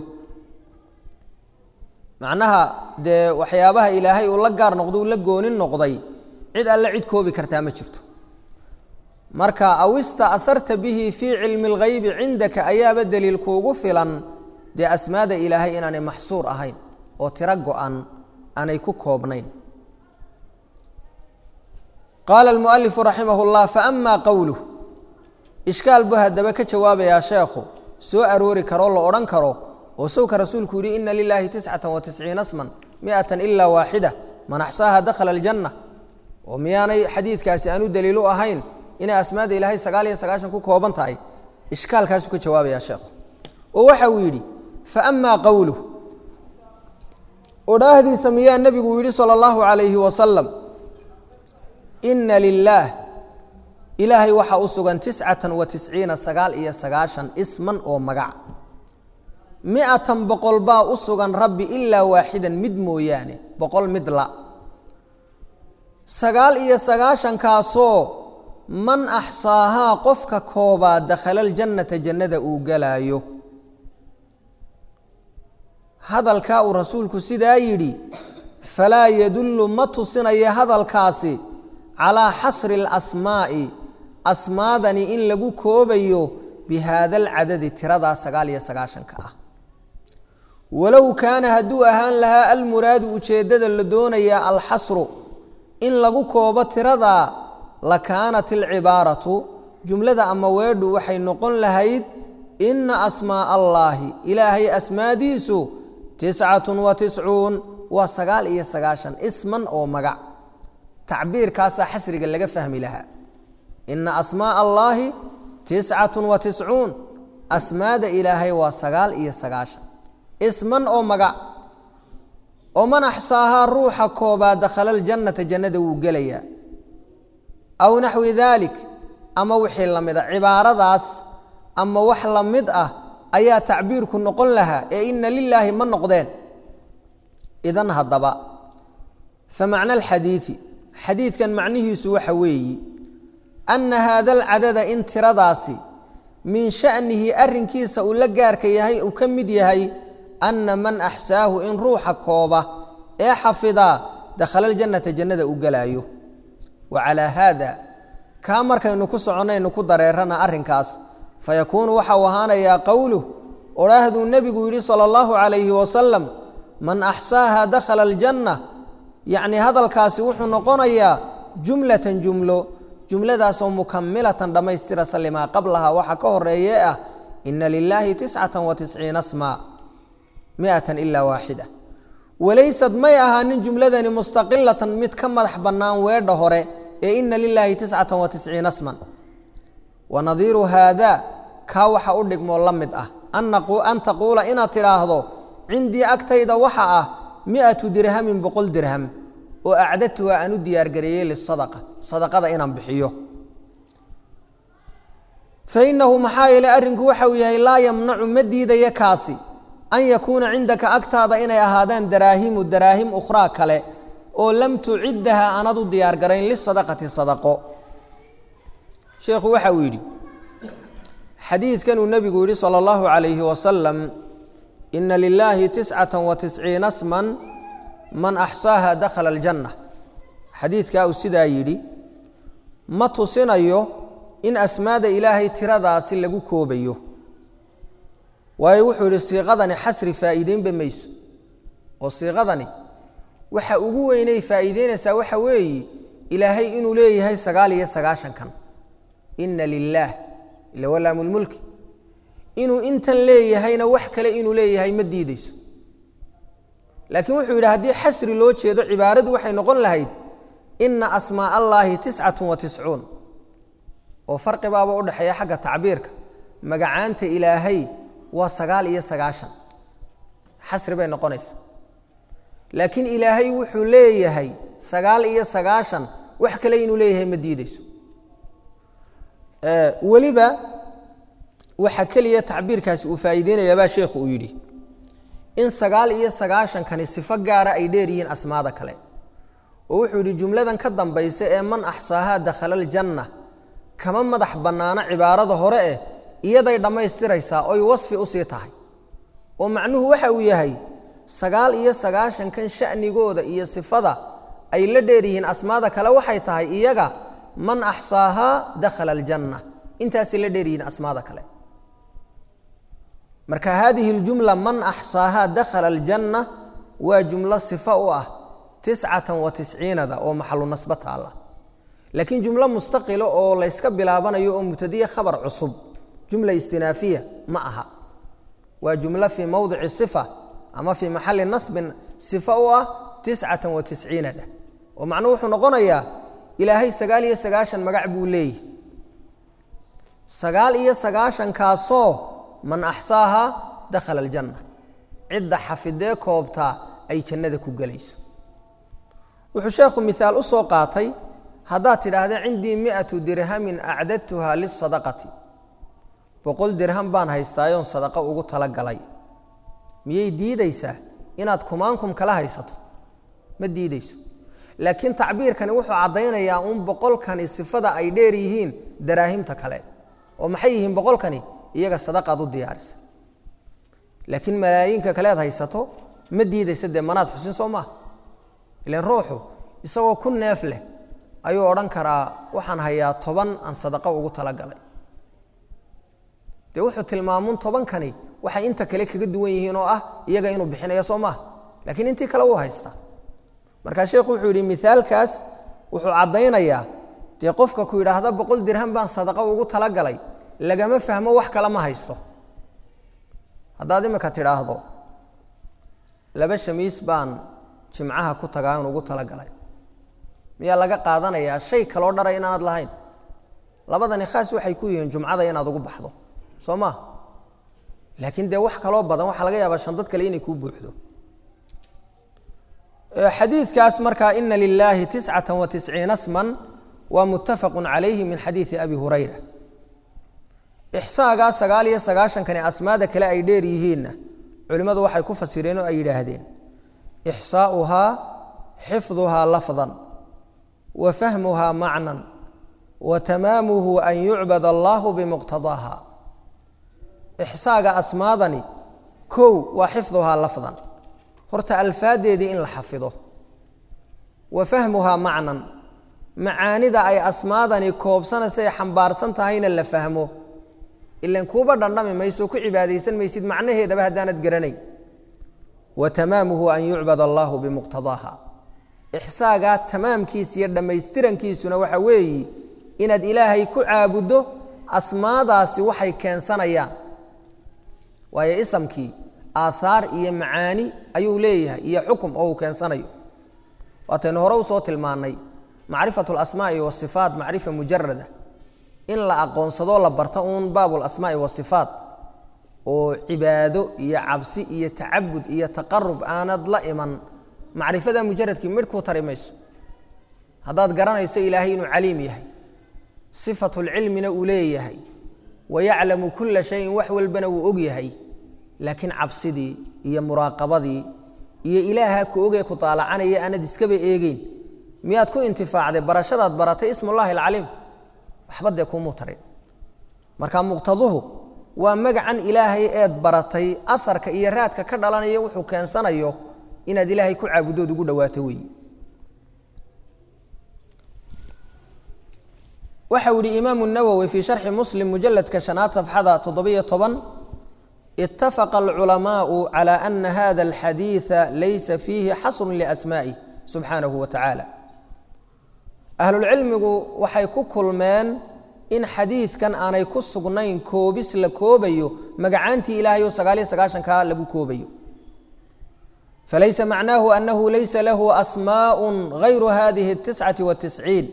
macnaha dee waxyaabaha ilaahay uu la gaar noqdo uu la gooni noqday cid alle cid koobi kartaa ma jirto marka aw ista'harta bihi fii cilmi اlghaybi cindaka ayaaba daliil kuugu filan dee asmaada ilaahay inaanay maxsuur ahayn oo tiro go-an aanay ku koobnayn qaala almualifu raximah اllah faama qowluh ishkaal buu haddaba ka jawaabayaa sheekhu soo aroori karoo la odhan karo oo sawka rasuulku yihi ina lilahi tiscata wa tisciina sman miatan ila waaxida man axsaaha dakhala aljanna oo miyaanay xadiidkaasi aanu daliil u ahayn inay asmaada ilaahay sagaal iyo sagaashan ku kooban tahay ishkaalkaasuu ka jawaabaya sheekhu oo waxa uu yidhi faama qowluh odhaahdiisa miyaa nebigu yidhi salى اllahu عalayhi wasalam ina lilaah ilaahay waxaa u sugan tiscatan wa tisciina sagaal iyo sagaashan isman oo magac miatan boqol baa u sugan rabbi ilaa waaxidan mid mooyaane boqol mid la sagaal iyo sagaashankaasoo man axsaahaa qofka koobaa dakhala aljannata jannada uu galaayo hadalkaa uu rasuulku sidaa yidhi falaa yadullu ma tusinayo hadalkaasi calaa xasri اlasmaa'i asmaadani in lagu koobayo bi haada alcadadi tiradaa sagaal iyo sagaashanka ah walow kaana hadduu ahaan lahaa almuraadu ujeeddada la doonayaa alxasru in lagu koobo tiradaa la kaanat alcibaaratu jumlada ama weedhu waxay noqon lahayd ina asmaaa allaahi ilaahay asmaadiisu tiscatun wa tiscuun waa sagaal iyo sagaashan isman oo magac tacbiirkaasaa xasriga laga fahmi lahaa ina asmaaa allaahi tiscatun wa tiscuun asmaada ilaahay waa sagaal iyo sagaashan isman oo magac oo man axsaahaa ruuxa koobaa dakhala aljannata jannada wuu gelayaa aw naxwi daalik ama wixii la mid a cibaaradaas ama wax la mid ah ayaa tacbiirku noqon lahaa ee ina lilaahi ma noqdeen idan haddaba fa macna alxadiidi xadiidkan macnihiisu waxa weeyi anna haada alcadada in tiradaasi min sha'nihi arrinkiisa uu la gaarka yahay uu ka mid yahay anna man axsaahu in ruuxa kooba ee xafidaa dakhala aljannata jannada u gelaayo wa calaa haada kaa markaynu ku soconnaynu ku dareerana arrinkaas fayakuunu waxau ahaanayaa qowluh odhaahduu nebigu yidhi sala allahu calayhi wasalam man axsaaha dakhala aljanna yacnii hadalkaasi wuxuu noqonayaa jumlatan jumlo jumladaasoo mukamilatan dhammaystirasa limaa qablahaa waxa ka horeeye ah ina lilaahi tiscatan wa tisciina smaa miatan ilaa waaxida walaysad may ahaanin jumladani mustaqilatan mid ka madax bannaan weedha hore ee ina lilaahi tiscatan wa tisciina sman wa nadiiru haada kaa waxa u dhigmoo la mid ah an taquula inaad tidhaahdo cindii agtayda waxa ah miatu dirhamin boqol dirham oo acdadtuha aan u diyaargareeyey lisadaqa sadaqada inaan bixiyo fainahu maxaa yeele arrinku waxa uu yahay laa yamnacu ma diidaya kaasi an yakuuna cindaka agtaada inay ahaadaan daraahimu daraahim ukhraa kale oo lam tuciddaha aanad u diyaargarayn lisadaqati sadaqo sheekhu waxa uu yidhi xadiidkanuu nebigu yidhi salى اllahu عalayhi wasalam ina lilaahi tiscata wa tisciina sman man axsaaha dakhala aljanna xadiidkaa uu sidaa yidhi ma tusinayo in asmaada ilaahay tiradaasi lagu koobayo waayo wuxuu yidhi siiqadani xasri faa'iideynba mayso oo siiqadani waxa ugu weynay faa'iideynaysaa waxa weeye ilaahay inuu leeyahay sagaal iyo sagaashankan ina lilaah ila walaamulmulki inuu intan leeyahayna wax kale inuu leeyahay ma diideyso laakiin wuxuu yidhi haddii xasri loo jeedo cibaaradu waxay noqon lahayd ina asmaa allaahi tiscatu wa tiscuun oo farqibaaba u dhexeeya xagga tacbiirka magacaanta ilaahay waa sagaal iyo sagaashan xasri bay noqonaysa laakiin ilaahay wuxuu leeyahay sagaal iyo sagaashan wax kale inuu leeyahay ma diideyso weliba waxa keliya tacbiirkaasi uu faa'iideynayaabaa sheekhu uu yidhi in sagaal iyo sagaashankani sifo gaara ay dheer yihiin asmaada kale oo wuxuu yidhi jumladan ka dambaysa ee man axsaahaa dakhala aljanna kama madax bannaano cibaarada hore eh iyaday dhammaystiraysaa oy wasfi usii tahay oo macnuhu waxa uu yahay sagaal iyo sagaashankan sha'nigooda iyo sifada ay la dheer yihiin asmaada kale waxay tahay iyaga man axsaahaa dakhala aljanna intaasay la dheer yihiin asmaada kale marka hadihi اljumla man axsaahaa dakhala aljanna waa jumlo sifa u ah tiscatan wa tisciinada oo maxalu nasbo taalla laakiin jumlo mustaqilo oo layska bilaabanayo oo mubtadiye khabar cusub jumla istinaafiya ma aha waa jumlo fii mowdici sifa ama fii maxali nasbin sifa u ah tiscatan wa tisciinada oo macnuhu wuxuu noqonayaa ilaahay sagaal iyo sagaashan magac buu leeyahy sagaal iyo sagaashankaasoo man axsaahaa dakhala aljanna cidda xafidee koobtaa ay jannada ku gelayso wuxuu sheekhu miaal u soo qaatay haddaad tidhaahda cindii miatu dirhamin acdadtuha lisadaqati boqol dirham baan haystaayoon sadaqo ugu talagalay miyay diideysaa inaad kumaankum kala haysato ma diideyso laakiin tacbiirkani wuxuu caddaynayaa un boqolkani sifada ay dheer yihiin daraahimta kale oo maxay yihiin boqolkani iyaga sadaqaad u diyaarisa laakiin malaayiinka kalead haysato ma diideysa dee manaad xusin soo maaha ilan ruuxu isagoo ku neef leh ayuu odhan karaa waxaan hayaa toban aan sadaqo ugu talagalay dee wuxuu tilmaamun tobankani waxay inta kale kaga duwan yihiin oo ah iyaga inuu bixinayo soo maaha laakiin intii kale wuu haystaa markaa sheekhu wuxuu yidhi miaalkaas wuxuu caddaynayaa dee qofka ku yidhaahda boqol dirham baan sadaqo ugu talagalay lagama fahmo wax kale ma haysto haddaad imika tidhaahdo laba shamiis baan jimcaha ku tagaa in ugu talagalay miyaa laga qaadanayaa shay kaloo dharay inaanad lahayn labadani khaas waxay ku yihiin jumcada inaad ugu baxdo soo maa laakiin dee wax kaloo badan waxaa laga yaabaa shandad kale inay kuu buuxdo xadiidkaas markaa ina lilaahi tiscata wa tisciina sman waa muttafaqu calayhi min xadiidi abi hurayra ixsaagaa sagaal iyo sagaashankani asmaada kale ay dheer yihiinna culimmadu waxay ku fasireen oo ay yidhaahdeen ixsaauhaa xifduhaa lafdan wa fahmuhaa macnan wa tamaamuhu an yucbad allahu bimuqtadaaha ixsaaga asmaadani kow waa xifduhaa lafdan horta alfaadeedii in la xafido wa fahmuhaa macnan macaanida ay asmaadani koobsanaysa ay xambaarsan tahayna la fahmo ilan kuuba dhandhami mayso ku cibaadaysan maysid macnaheedaba haddaanad garanayn wa tamaamuhu an yucbad allahu bimuqtadaaha ixsaagaa tamaamkiisa iyo dhammaystirankiisuna waxa weeyi inaad ilaahay ku caabuddo asmaadaasi waxay keensanayaan waayo isamkii aaaar iyo macaani ayuu leeyahay iyo xukum oo uu keensanayo waataynu hore usoo tilmaannay macrifatu alasmaai wasifaat macrifa mujarada in la aqoonsado la barto uun baabu lasmaai wasifaat oo cibaado iyo cabsi iyo tacabud iyo taqarub aanad la iman macrifada mujaradkii midh kuu tari mayso haddaad garanayso ilaahay inuu caliim yahay sifatulcilmina uu leeyahay wa yaclamu kula shayin wax walbana wuu og yahay laakiin cabsidii iyo muraaqabadii iyo ilaaha ku ogee ku daalacanaya aanad iskaba eegeyn miyaad ku intifaacday barashadaad baratay ismullahi alcaliim waxba dee kuumuu tarin marka muqtaduhu waa magacan ilaahay eed baratay aharka iyo raadka ka dhalanaya wuxuu keensanayo inaad ilaahay ku caabudood ugu dhawaato weeye waxau yihi imaamu nawowi fii sharxi muslim mujaladka shanaad safxada toddobiyo toban itafaqa alculamaau cala ana hada alxadiida laysa fiihi xasrun liasmaa'ih subxaanahu wa tacaala ahlulcilmigu waxay ku kulmeen in xadiidkan aanay ku sugnayn koobis la koobayo magacaantii ilaahay oo sagaaliyo sagaashankaa lagu koobayo falaysa macnaahu anahu laysa lahu asmaء gayru hadihi اtiscati watisciin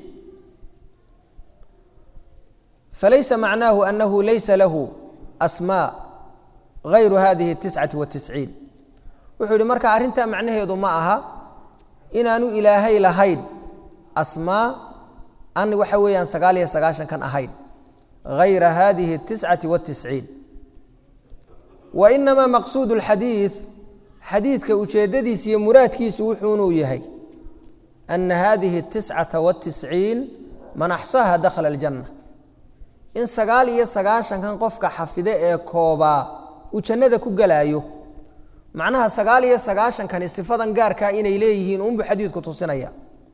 falaysa macnaahu anahu laysa lahu asmaa gayru hadihi اtiscati watisciin wuxuu yihi marka arrintaa macnaheedu ma aha inaanu ilaahay lahayn asmaa an waxa weeyaan sagaal iyo sagaashankan ahayn gayra hadihi اtiscati watisciin wa inamaa maqsuud اlxadiid xadiidka ujeeddadiisa iyo muraadkiisu wuxuunuu yahay ana hadihi اtiscata watisciin man axsaaha dakhala اljanna in sagaal iyo sagaashankan qofka xafide ee koobaa uu jannada ku gelaayo macnaha sagaal iyo sagaashankani sifadan gaarkaa inay leeyihiin unbuu xadiidku tusinaya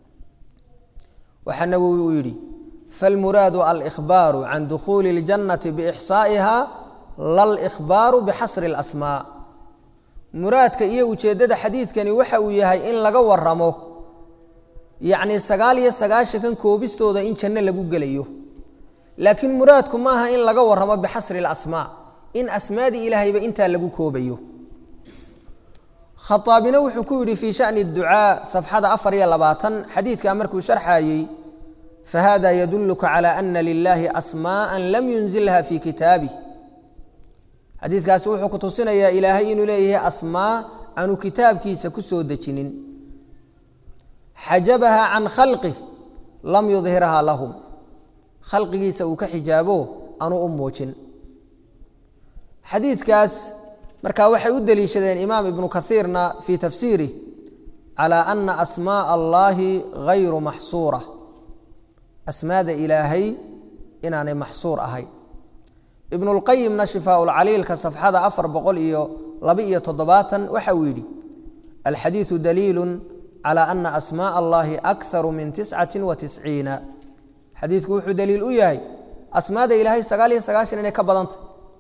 waxaa nawowi uu yidhi falmuraadu alkhbaaru can dukhuuli اljannati biixsaa'iha lalkhbaaru bixasri اlasmaa muraadka iyo ujeeddada xadiidkani waxa uu yahay in laga waramo yacni sagaal iyo sagaashankan koobistooda in janno lagu gelayo laakiin muraadku maaha in laga waramo bixasri اlasmaa in asmaadii ilaahayba intaa lagu koobayo khaaabina wuxuu ku yidhi fii shani اducaa safxada afar iyo labaatan xadiidkaa markuu sharxayey fahada yaduluka calى ana lilahi asmaءa lam yunzilha fi kitaabih xadiidkaasi wuxuu ku tusinayaa ilaahay inuu leeyahay asmaa aanu kitaabkiisa ku soo dejinin xajabaha can khalqih lam yudhirha lahum khalqigiisa uu ka xijaabo aanu u muujin xadiidkaas marka waxay u deliishadeen imaam ibnu kaiirna fii tafsiirih calى ana asmaaء allahi gayru maxsuura asmaada ilaahay inaanay maxsuur ahayn ibn اlqayimna shifaa lcaliilka safxada afar boqol iyo laba-iyo toddobaatan waxa uu yidhi alxadiiثu daliilu calى ana asmaaء allahi akharu min tiscati wa tisciina xadiidku wuxuu daliil u yahay asmaada ilaahay sagaal iyo sagaashan inay ka badanta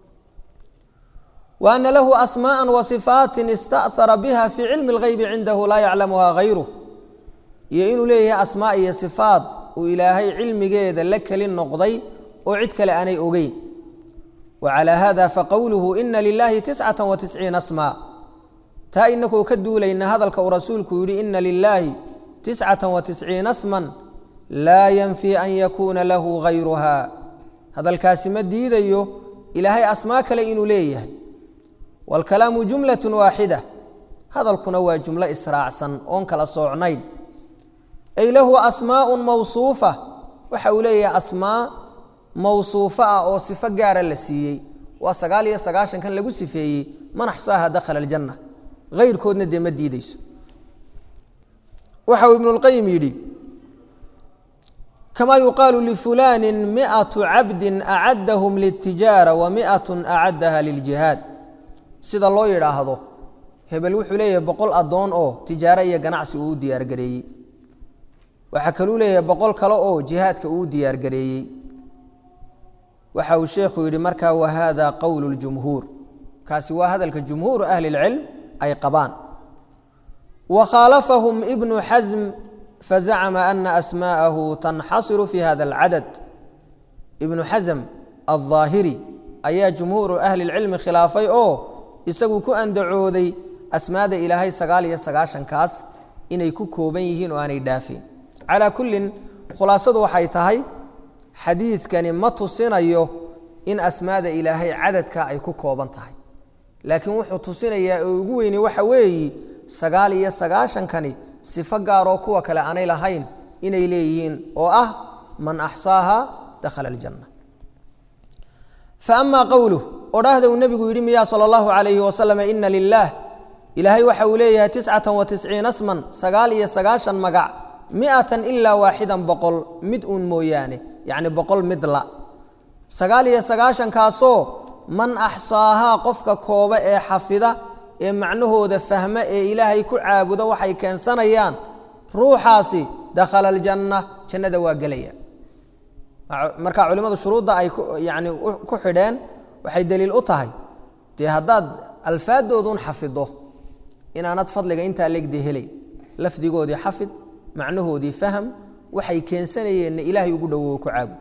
wa ana lahu asmaaءa wa صifaati ista'hara biha fii cilmi اlgeybi cindahu laa yaclamuha gayruh iyo inuu leeyahay asmaa iyo sifaat uu ilaahay cilmigeeda la keli noqday oo cid kale aanay ogeyn wcalى hada faqowluhu ina lilahi tiscata watisciina asmaa taa inakoo ka duulayna hadalka uu rasuulku yihi ina lilaahi tiscata watisciina sman laa yanfi an yakuuna lahu gayruha hadalkaasi ma diidayo ilaahay asmaa kale inuu leeyahay wاlkalaamu jumlaة waaxida hadalkuna waa jumlo israacsan oon kala soocnayn ay lahu asmaaءun mawsuufa waxa uu leeyahay asmaa mawsuufo ah oo sifo gaara la siiyey waa sagaal iyo sagaashankan lagu sifeeyey man axsaaha dakhala aljanna hayrkoodna dee ma diideyso waxa uu ibnu اlqayim yidhi kama yuqaalu lifulani miatu cabdin acadahum litijaara wa miatu acadaha liljihaad sida loo yidhaahdo hebel wuxuu leeyahay boqol addoon oo tijaaro iyo ganacsi uu u diyaargareeyey waxaa kaluu leeyahay boqol kale oo jihaadka uu u diyaargareeyey waxa uu sheekhu yidhi markaa wahada qowlu ljumhuur kaasi waa hadalka jumhuuru ahli اlcilm ay qabaan wa khaalafahum ibnu xasm fazacma ana asmaءahu tanxasiru fi hada اlcadad ibnu xasm alظaahiri ayaa jumhuuru ahli اlcilmi khilaafay oo isagu ku andacooday asmaada ilaahay sagaal iyo sagaashankaas inay ku kooban yihiin oo aanay dhaafeen calaa kullin khulaasadu waxay tahay xadiidkani ma tusinayo in asmaada ilaahay cadadka ay ku kooban tahay laakiin wuxuu tusinayaa oo ugu weyni waxa weeyi sagaal iyo sagaashankani sifo gaaroo kuwa kale aanay lahayn inay leeyihiin oo ah man axsaaha dakhala aljanna fa amaa qowluh odhaahda uu nebigu yidhi miyaa sala allahu calayhi wasalam ina lilaah ilaahay waxa uu leeyahay tiscatan wa tisciina sman sagaal iyo sagaashan magac miatan ilaa waaxidan boqol mid uun mooyaane yacni boqol midla sagaal iyo sagaashankaasoo man axsaahaa qofka kooba ee xafida ee macnahooda fahma ee ilaahay ku caabuda waxay keensanayaan ruuxaasi dakhala aljanna jannada waa gelaya marka culimmadu shuruudda ay yani ku xidheen waxay daliil u tahay dee haddaad alfaadooduun xafido inaanad fadliga intaa legde helay lafdigoodii xafid macnahoodii faham waxay keensanayeenna ilaahay ugu dhowowo ku caabud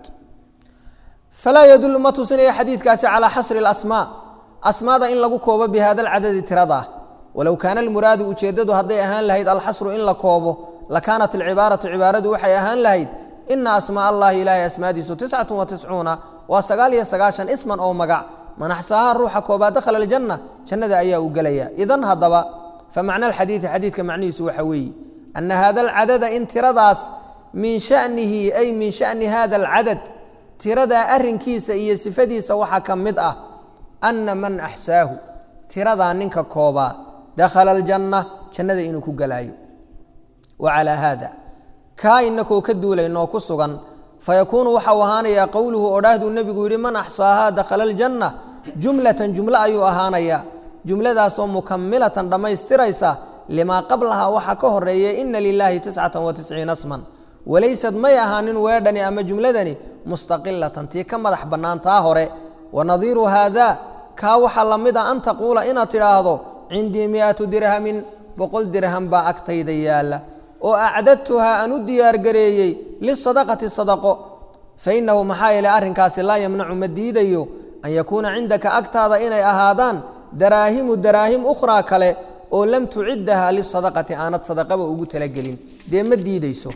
falaa yadulu ma tusinaya xadiidkaasi calaa xasri اlasmaa asmaada in lagu koobo bi hada alcadadi tiradaa walow kaana almuraadu ujeeddadu hadday ahaan lahayd alxasru in la koobo lakaanat alcibaaratu cibaaradu waxay ahaan lahayd ina asmaa allahi ilaahay asmaadiisu tiscatu wa tiscuuna waa sagaal iyo sagaashan isman oo magac manaxsaaha ruuxa koobaa dakhala aljanna jannada ayaa uu gelaya idan haddaba famacna alxadiidi xadiidka macnihiisu waxa weeye ana hada alcadada in tiradaas min shanihi ay min shani hada alcadad tiradaa arinkiisa iyo sifadiisa waxaa ka mid ah ana man axsaahu tiradaa ninka koobaa dakhala aljanna jannada inuu ku gelaayo wa calaa haada kaa inakoo ka duulaynoo ku sugan fayakuunu waxau ahaanayaa qowluhu odhaahduu nebigu yidhi man axsaahaa dakhala aljanna jumlatan jumlo ayuu ahaanayaa jumladaasoo mukamilatan dhammaystiraysa limaa qablahaa waxaa ka horeeya ina lilaahi tiscata wa tisciina sman walaysad may ahaanin weedhani ama jumladani mustaqilatan tii ka madax bannaan taa hore wa nadiiru haada kaa waxaa la mid a an taquula inaad tidhaahdo cindii miatu dirhamin boqol dirham baa agtayda yaalla oo acdadtuhaa aan u diyaargareeyey lisadaqati sadaqo fainahu maxaa yeele arrinkaasi laa yamnacu ma diidayo an yakuuna cindaka agtaada inay ahaadaan daraahimu daraahim ukhraa kale oo lam tuciddaha lisadaqati aanad sadaqaba ugu talagelin dee ma diideyso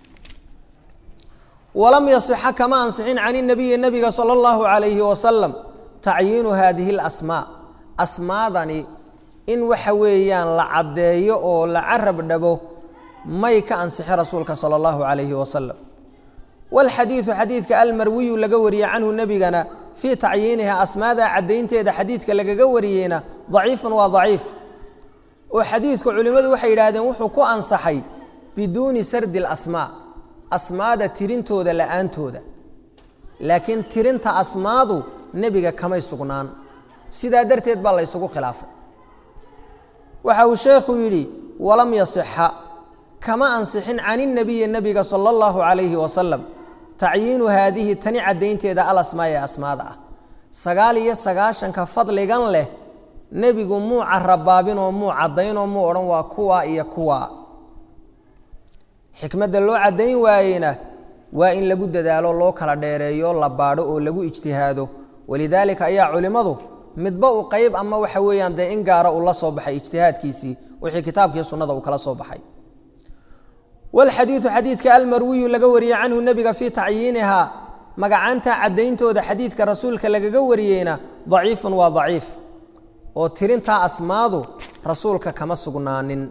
walam yasixa kama ansixin can inabiyi nabiga sala allahu calayhi wasalam tacyiinu haadihi alasmaa asmaadani in waxa weeyaan la caddeeyo oo la carab dhabo may ka ansixi rasuulka sala allahu calayhi wasalam walxadiidu xadiidka almarwiyu laga wariye canhu nebigana fii tacyiiniha asmaada caddaynteeda xadiidka lagaga wariyeyna daciifun waa daciif oo xadiidku culimmadu waxay yidhaahdeen wuxuu ku ansaxay biduuni sardi alasmaa asmaada tirintooda la'aantooda laakiin tirinta asmaadu nebiga kamay sugnaan sidaa darteed baa la ysugu khilaafay waxa uu sheekhu yidhi walam yasixa kama ansixin can inabiyi nebiga sala allahu calayhi wasalam tacyiinu haadihi tani caddaynteeda alasmaa ee asmaada ah sagaal iyo sagaashanka fadligan leh nebigu muu carabaabinoo muu caddaynoo muu odhan waa kuwa iyo kuwa xikmadda loo caddayn waayeyna waa in lagu dadaalo loo kala dheereeyo la baadho oo lagu ijtihaado walidaalika ayaa culimmadu midba u qeyb ama waxa weeyaan dee in gaara uu la soo baxay ijtihaadkiisii wixii kitaabkii sunnada uu kala soo baxay walxadiidu xadiidka almarwiyu laga wariyey canhu nebiga fii tacyiinihaa magacaanta caddayntooda xadiidka rasuulka lagaga wariyeyna daciifun waa daciif oo tirintaa asmaadu rasuulka kama sugnaanin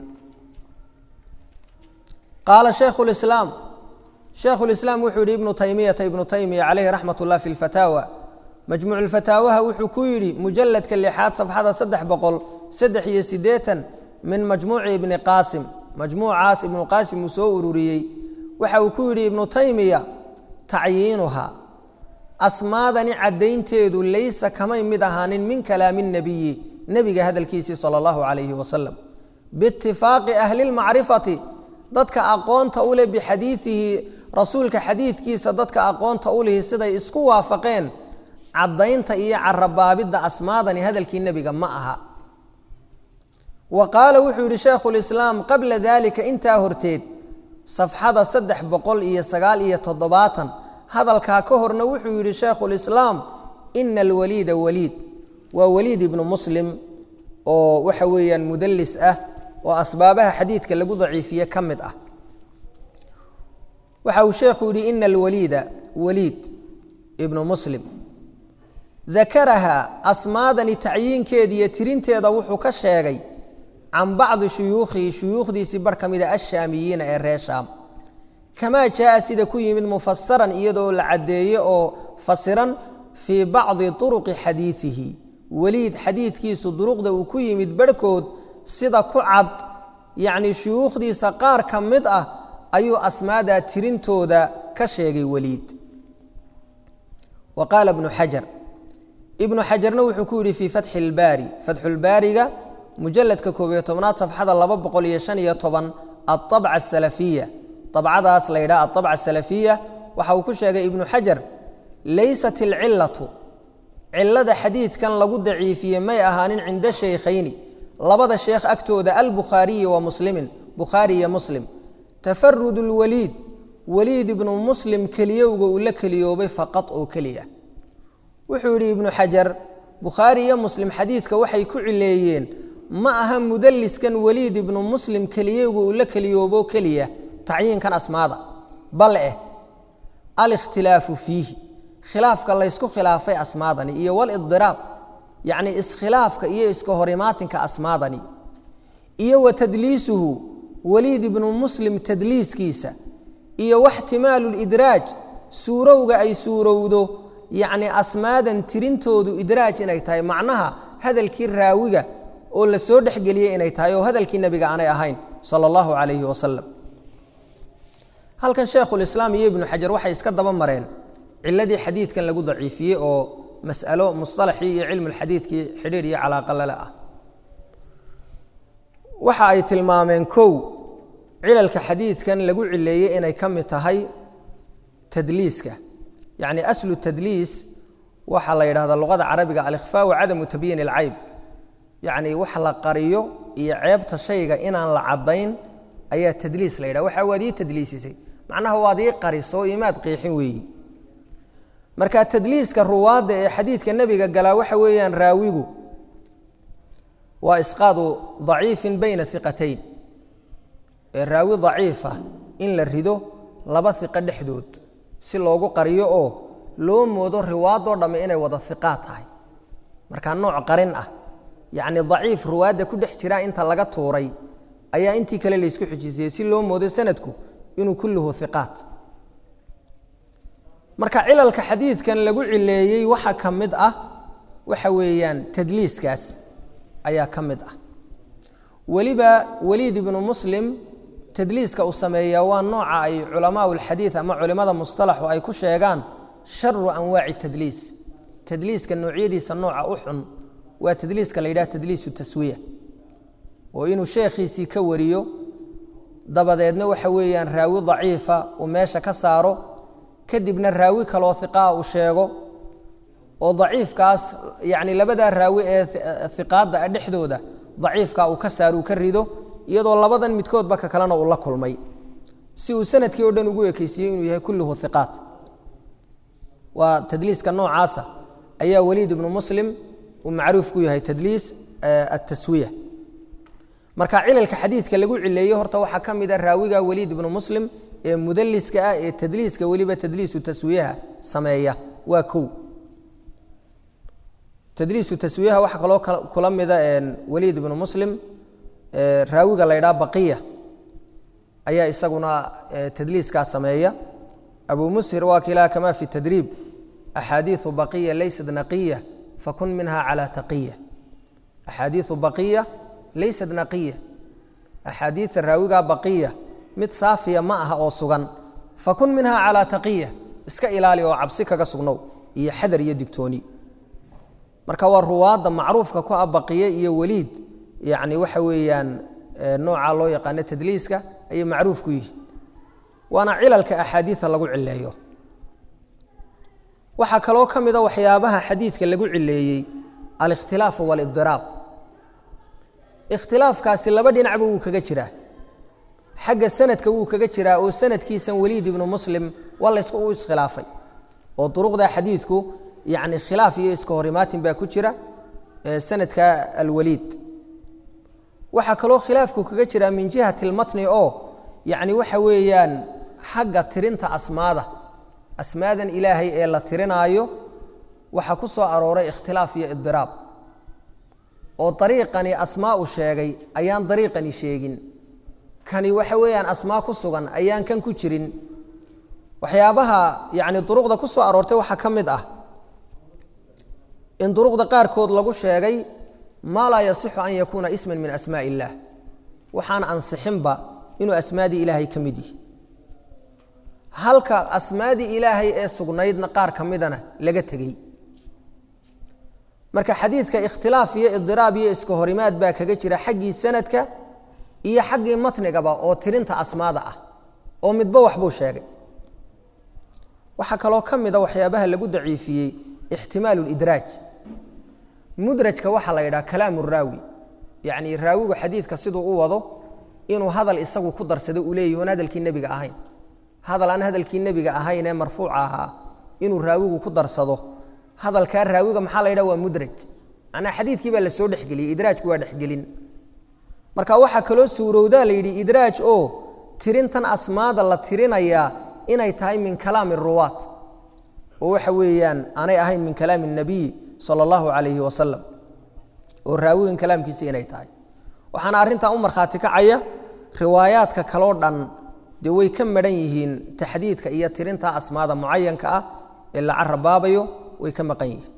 qaala shaykhu lislaam shaykhu lislaam wuxuu yihi ibnu taymiyata ibnu taymiya caleyhi raxmat ullah fi lfataawa majmuuc lfataawaha wuxuu ku yidhi mujaladka lixaad safxada saddex boqol saddex iyo siddeetan min majmuuci ibni qaasim majmuucaas ibnu qaasim uu soo ururiyey waxa uu ku yidhi ibnu taymiya tacyiinuhaa asmaadani caddaynteedu laysa kamay mid ahaanin min kalaami nebiyi nebiga hadalkiisii sala allahu calayhi wasalam biitifaaqi ahli lmacrifati dadka aqoonta u leh bixadiidihi rasuulka xadiidkiisa dadka aqoonta u lihi siday isku waafaqeen caddaynta iyo carabaabidda asmaadani hadalkii nebiga ma aha wa qaala wuxuu yidhi shaykhu lislaam qabla dalika intaa horteed safxada saddex boqol iyo sagaal iyo toddobaatan hadalkaa ka horna wuxuu yidhi shaykhulislaam ina alwaliida waliid waa waliid ibnu muslim oo waxa weeyaan mudallis ah oo asbaabaha xadiidka lagu daciifiye ka mid ah waxa uu sheekhu yidhi ina alwaliida waliid ibnu muslim dakaraha asmaadani tacyiinkeeda iyo tirinteeda wuxuu ka sheegay can bacdi shuyuukhihi shuyuukhdiisii bar ka mida ashaamiyiina ee reer shaam kamaa jaa sida ku yimid mufasaran iyadoo la caddeeye oo fasiran fii bacdi turuqi xadiidihi weliid xadiidkiisu duruqda uu ku yimid barhkood sida ku cad yacnii shuyuukhdiisa qaar ka mid ah ayuu asmaadaa tirintooda ka sheegay weliid wa qaala ibnu xajar ibnu xajarna wuxuu ku yidhi fii fatxi ilbaari fatxulbaariga mujaladka koob iyo tobnaad safxada laba boqol iyo shan iyo toban aabca asalafiya abcadaas la yidhaha aabca asalafiya waxa uu ku sheegay ibnu xajar laysat ilcilatu cilada xadiidkan lagu daciifiyey may ahaanin cinda shaykhayni labada sheekh agtooda albukhaariyi wa muslimin bukhaari iyo muslim tafarud lwaliid waliid ibnu muslim keliyowga uu la keliyoobay faqad oo keliya wuxuu yidhi ibnu xajar bukhaari iyo muslim xadiidka waxay ku cileeyeen ma aha mudaliskan waliid ibnu muslim keliyowga uu la keliyoobo keliya tacyiinkan asmaada bal eh alikhtilaafu fiihi khilaafka laysku khilaafay asmaadani iyo walidiraab yacni iskhilaafka iyo iska horimaatinka asmaadani iyo wa tadliisuhu waliid ibnu muslim tadliiskiisa iyo waxtimaalu lidraaj suurowga ay suurowdo yacni asmaadan tirintoodu idraaj inay tahay macnaha hadalkii raawiga oo la soo dhexgeliyey inay tahay oo hadalkii nebiga aanay ahayn sala allahu calayhi wasalam halkan sheekhulislaam iyo ibnu xajar waxay iska daba mareen ciladii xadiidkan lagu daciifiyey oo mas'alo musطalaxii iyo cilmulxadiidkii xidhiir iyo calaaqa lale ah waxa ay tilmaameen kow cilalka xadiidkan lagu cileeyey inay ka mid tahay tadliiska yacni aslu tadliis waxaa la yidhahdaa luqada carabiga alikhfaa wa cadamu tabyiin ilcayb yacni wax la qariyo iyo ceebta shayga inaan la caddayn ayaa tadliis la yidhaha waxa waad ii tadliisisay macnaha waad ii qariso imaad qiixin weeyi marka tadliiska ruwaadda ee xadiidka nebiga galaa waxa weeyaan raawigu waa isqaadu daciifin bayna iqatayn ee raawi daciifa in la rido laba iqo dhexdood si loogu qariyo oo loo moodo riwaadoo dhamme inay wada iqaad tahay markaa nooc qarin ah yacni daciif ruwaadda ku dhex jiraa inta laga tuuray ayaa intii kale laysku xijisiyey si loo moodo sanadku inuu kulluhu iqaat marka cilalka xadiidkan lagu cileeyey waxa ka mid ah waxa weeyaan tadliiskaas ayaa ka mid ah weliba weliid ibnu muslim tadliiska uu sameeyaa waa nooca ay culamaau lxadiid ama culimada musطalaxu ay ku sheegaan sharu anwaaci tadliis tadliiska noocyadiisa nooca u xun waa tadliiska la yidhaha tadliisu taswiya oo inuu sheekhiisii ka wariyo dabadeedna waxa weeyaan raawi daciifa uu meesha ka saaro kadibna raawi kaloo iqaa uu sheego oo daciifkaas yacni labadaa raawi ee iqaadda a dhexdooda daciifka uu ka saaro uu ka rido iyadoo labadan midkoodba ka kalena uu la kulmay si uu sanadkii o dhan ugu ekeysiiyey inuu yahay kulluhu iqaat waa tadliiska noocaasa ayaa weliid ibnu muslim uu macruuf ku yahay tadliis ataswiya marka cilalka xadiidka lagu cileeyey horta waxaa ka mid a raawiga weliid ibnu muslim ee mudaliska ah ee tadliiska weliba tadliisu taswiyaha sameeya waa kow tadliisu taswiyaha waxaa kaloo kula mida weliid ibnu muslim raawiga la ydhaha baqiya ayaa isaguna tadliiskaa sameeya abu mushir waa kilaa kama fi tadriib axaadiiu baqiya laysat naqiya fakun minha calaa taqiya axaadiiu baqiya laysat naqiya axaadiida raawigaa baqiya mid saafiya ma aha oo sugan fakun minha calaa taqiya iska ilaali oo cabsi kaga sugnow iyo xadar iyo digtooni marka waa ruwaadda macruufka ku abaqiye iyo weliid yani waxa weeyaan nooca loo yaqaano tadliiska ayay macruuf ku yihi waana cilalka axaadiida lagu cileeyo waxaa kaloo ka mida waxyaabaha xadiidka lagu cileeyey alikhtilaafu walidiraab ikhtilaafkaasi laba dhinacba wuu kaga jiraa xagga sanadka wuu kaga jiraa oo sanadkiisan weliid ibnu muslim waa laysku u iskhilaafay oo duruqda xadiidku yani khilaaf iyo iska horimaatin baa ku jira sanadka alwaliid waxaa kaloo khilaafku kaga jiraa min jihati lmatni oo yani waxa weeyaan xagga tirinta asmaada asmaadan ilaahay ee la tirinaayo waxaa ku soo arooray ikhtilaaf iyo idiraab oo dariiqani asmaa u sheegay ayaan dariiqani sheegin kani waxa weeyaan asmaa ku sugan ayaan kan ku jirin waxyaabaha yani duruqda ku soo aroortay waxaa ka mid ah in duruqda qaarkood lagu sheegay maa laa yasixu an yakuuna isman min asmaa illaah waxaan ansixinba inuu asmaadii ilaahay ka mid yihi halka asmaadii ilaahay ee sugnaydna qaar ka midana laga tegey marka xadiidka ikhtilaaf iyo idiraab iyo iska horimaad baa kaga jira xaggii sanadka iyo xaggii matnigaba oo tirinta asmaada ah oo midba waxbuu sheegay waxaa kaloo ka mida waxyaabaha lagu daciifiyey ixtimaalu lidraaj mudrajka waxaa la yidhaha kalaamu raawi yacni raawigu xadiidka siduu u wado inuu hadal isagu ku darsado uu leeyahi oon hadalkii nebiga ahayn hadal aan hadalkii nebiga ahayn ee marfuuca ahaa inuu raawigu ku darsado hadalkaa raawiga maxaa la yidhaha waa mudraj macnaa xadiidkii baa la soo dhexgeliyey idraajku waa dhexgelin marka waxaa kaloo suurowdaa la yidhi idraaj oo tirintan asmaada la tirinayaa inay tahay min kalaami ruwaat oo waxa weeyaan aanay ahayn min kalaami الnabiy salى اllahu alayhi wasalam oo raawigan kalaamkiisa inay tahay waxaana arrintan u markhaati kacaya riwaayaadka kaloo dhan dee way ka maran yihiin taxdiidka iyo tirinta asmaada mucayanka ah ee la carabaabayo way ka maqan yihiin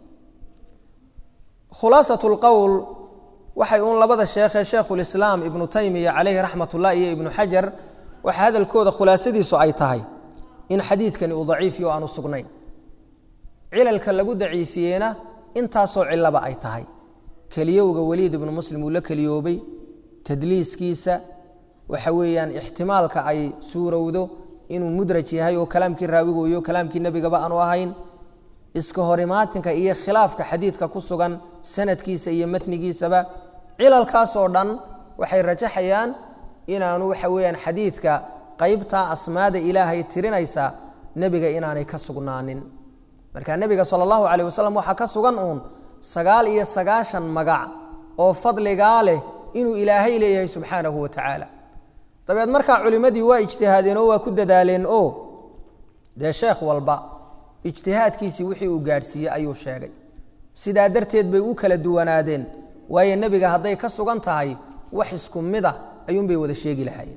khulaasaة اlqowl waxay uun labada sheekhee sheekhulislaam ibnu taymiya calayhi raxmat ullah iyo ibnu xajar waxa hadalkooda khulaasadiisu ay tahay in xadiidkani uu daciifiyo o aanu sugnayn cilalka lagu daciifiyeyna intaasoo cilaba ay tahay keliyowga weliid ibnu muslim uu la keliyoobay tadliiskiisa waxa weeyaan ixtimaalka ay suurowdo inuu mudraj yahay oo kalaamkii raawigu iyo kalaamkii nebigaba aanu ahayn iska horimaatinka iyo khilaafka xadiidka ku sugan sanadkiisa iyo matnigiisaba cilalkaasoo dhan waxay rajaxayaan inaanu waxa weeyaan xadiidka qaybtaa asmaada ilaahay tirinaysa nebiga inaanay ka sugnaanin marka nebiga sala allahu calayh wasalam waxaa ka sugan uun sagaal iyo sagaashan magac oo fadligaa leh inuu ilaahay leeyahay subxaanahu wa tacaala dabeed markaa culimmadii waa ijtihaadeen oo waa ku dadaaleen oo dee sheekh walba ijtihaadkiisii wixii uu gaadhsiiyey ayuu sheegay sidaa darteed bay u kala duwanaadeen waayo nebiga hadday ka sugan tahay wax isku mid ah ayuunbay wada sheegi lahaayeen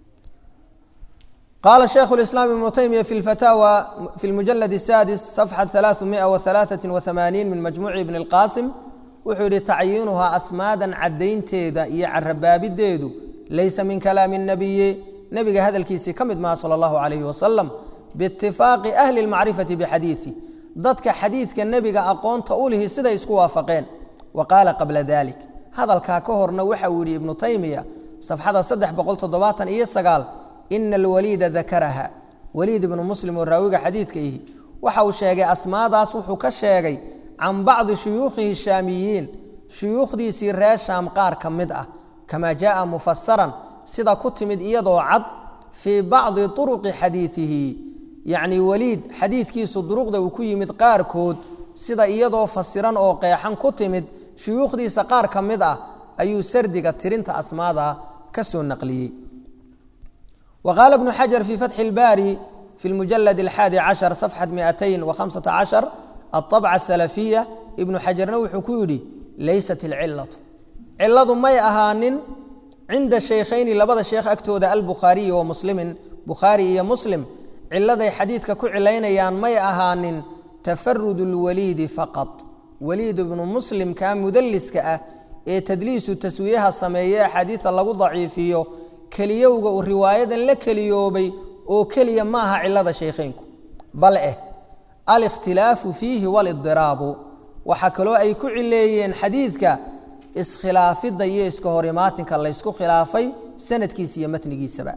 qaala shaykhu lislaam ibnu taymiya fi lfataawa fi lmujalad الsaadis safxa ثalaaثumiئa وaثalaaثaة وaثamaaniin min majmuuci ibn اlqaasim wuxuu yihi tacyiinuhaa asmaadan caddaynteeda iyo carabaabideedu laysa min kalaami الnabiyi nebiga hadalkiisii ka mid maha salى اllahu عalayh wasalam biitifaaqi ahli اlmacrifati bixadiiثi dadka xadiidka nebiga aqoonta u lihi siday isku waafaqeen wa qaala qabla dalik hadalkaa ka horna waxa uu yihi ibnu taymiya safxada saddex boqol toddobaatan iyo sagaal ina alwaliida dakaraha waliid ibnu muslim oo raawiga xadiidka ihi waxa uu sheegay asmaadaas wuxuu ka sheegay can bacdi shuyuukhihi shaamiyiin shuyuukhdiisii reer shaam qaar ka mid ah kamaa jaaa mufasaran sida ku timid iyadoo cad fii bacdi turuqi xadiidihi yacni weliid xadiidkiisu duruqda uu ku yimid qaarkood sida iyadoo fasiran oo qeexan ku timid shuyuukhdiisa qaar ka mid ah ayuu sardiga tirinta asmaada ka soo naqliyey wa qaala ibnu xajar fii fatxi اlbaari fi lmujalad alxaadi cashar safxat miatayn wakhamsata cashar aطabca asalafiya ibnu xajarna wuxuu ku yidhi laysat ilcilatu ciladu may ahaanin cinda shaykhayni labada sheekh agtooda albukhaariyi wa muslimin bukhaari iyo muslim ciladay xadiidka ku cilaynayaan may ahaanin tafarud lwaliidi faqad waliid ibnu muslimkaa mudaliska ah ee tadliisu taswiyaha sameeye axaadiida lagu daciifiyo keliyowga uu riwaayadan la keliyoobay oo keliya maaha cilada shaykheynku bal eh alikhtilaafu fiihi walidiraabu waxaa kaloo ay ku cileeyeen xadiidka iskhilaafidda iyo iska horimaatinka laysku khilaafay sanadkiisa iyo matnigiisaba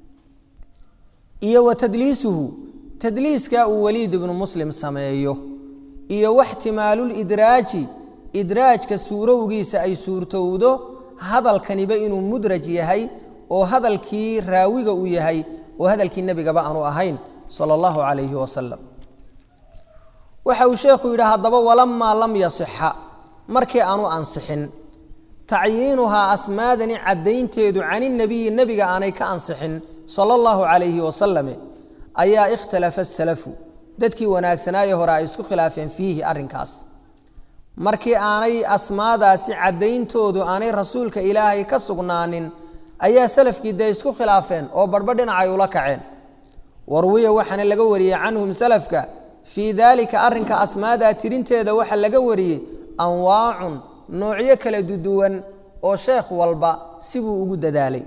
iyo wa tadliisuhu tadliiska uu waliid ibnu muslim sameeyo iyo waxtimaalulidraaji idraajka suurowgiisa ay suurtowdo hadalkaniba inuu mudraj yahay oo hadalkii raawiga uu yahay oo hadalkii nebigaba aanu ahayn sala allahu calayhi wasalam waxa uu sheekhu yidhi haddaba walamaa lam yasixa markii aanu ansixin tacyiinuhaa asmaadani caddaynteedu caninabiyi nebiga aanay ka ansixin sala allahu calayhi wasalame ayaa ikhtalafa asalafu dadkii wanaagsanaaye hore ay isku khilaafeen fiihi arrinkaas markii aanay asmaadaasi caddayntoodu aanay rasuulka ilaahay ka sugnaanin ayaa salafkii dee isku khilaafeen oo barhba dhinacay ula kaceen warwiya waxaana laga wariyey canhum salafka fii daalika arrinka asmaadaa tirinteeda waxaa laga wariyey anwaacun noocyo kala duduwan oo sheekh walba sibuu ugu dadaalay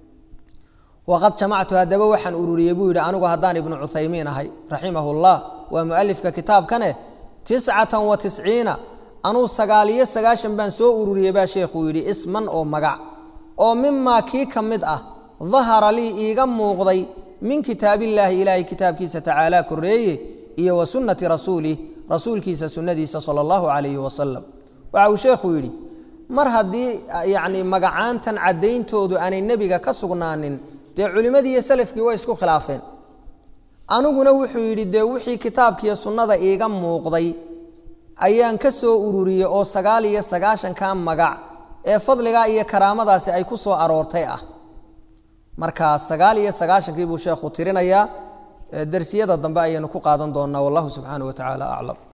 waqad jamactu haddaba waxaan ururiyey buu yidhi anigu haddaan ibnu cuthaymiin ahay raximahu llah waa mualifka kitaabkane tiscatan wa tisciina anuu sagaaliyo sagaashan baan soo ururiyey baa sheekhuu yidhi isman oo magac oo mimaa kii ka mid ah dahara lii iiga muuqday min kitaabillaahi ilaahay kitaabkiisa tacaala koreeye iyo wa sunnati rasuulih rasuulkiisa sunnadiisa sala allahu calayhi wasalam waxa uu sheekhu yidhi mar haddii yacni magacaantan caddayntoodu aanay nebiga ka sugnaanin dee culimmadii iyo salafkii way isku khilaafeen aniguna wuxuu yidhi dee wixii kitaabkiiyo sunnada iiga muuqday ayaan ka soo ururiyey oo sagaal iyo sagaashanka magac ee fadligaa iyo karaamadaasi ay ku soo aroortay ah marka sagaal iyo sagaashankii buu sheekhu tirinayaa dersiyada dambe ayaynu ku qaadan doonnaa wallahu subxaanahu wa tacaala aclam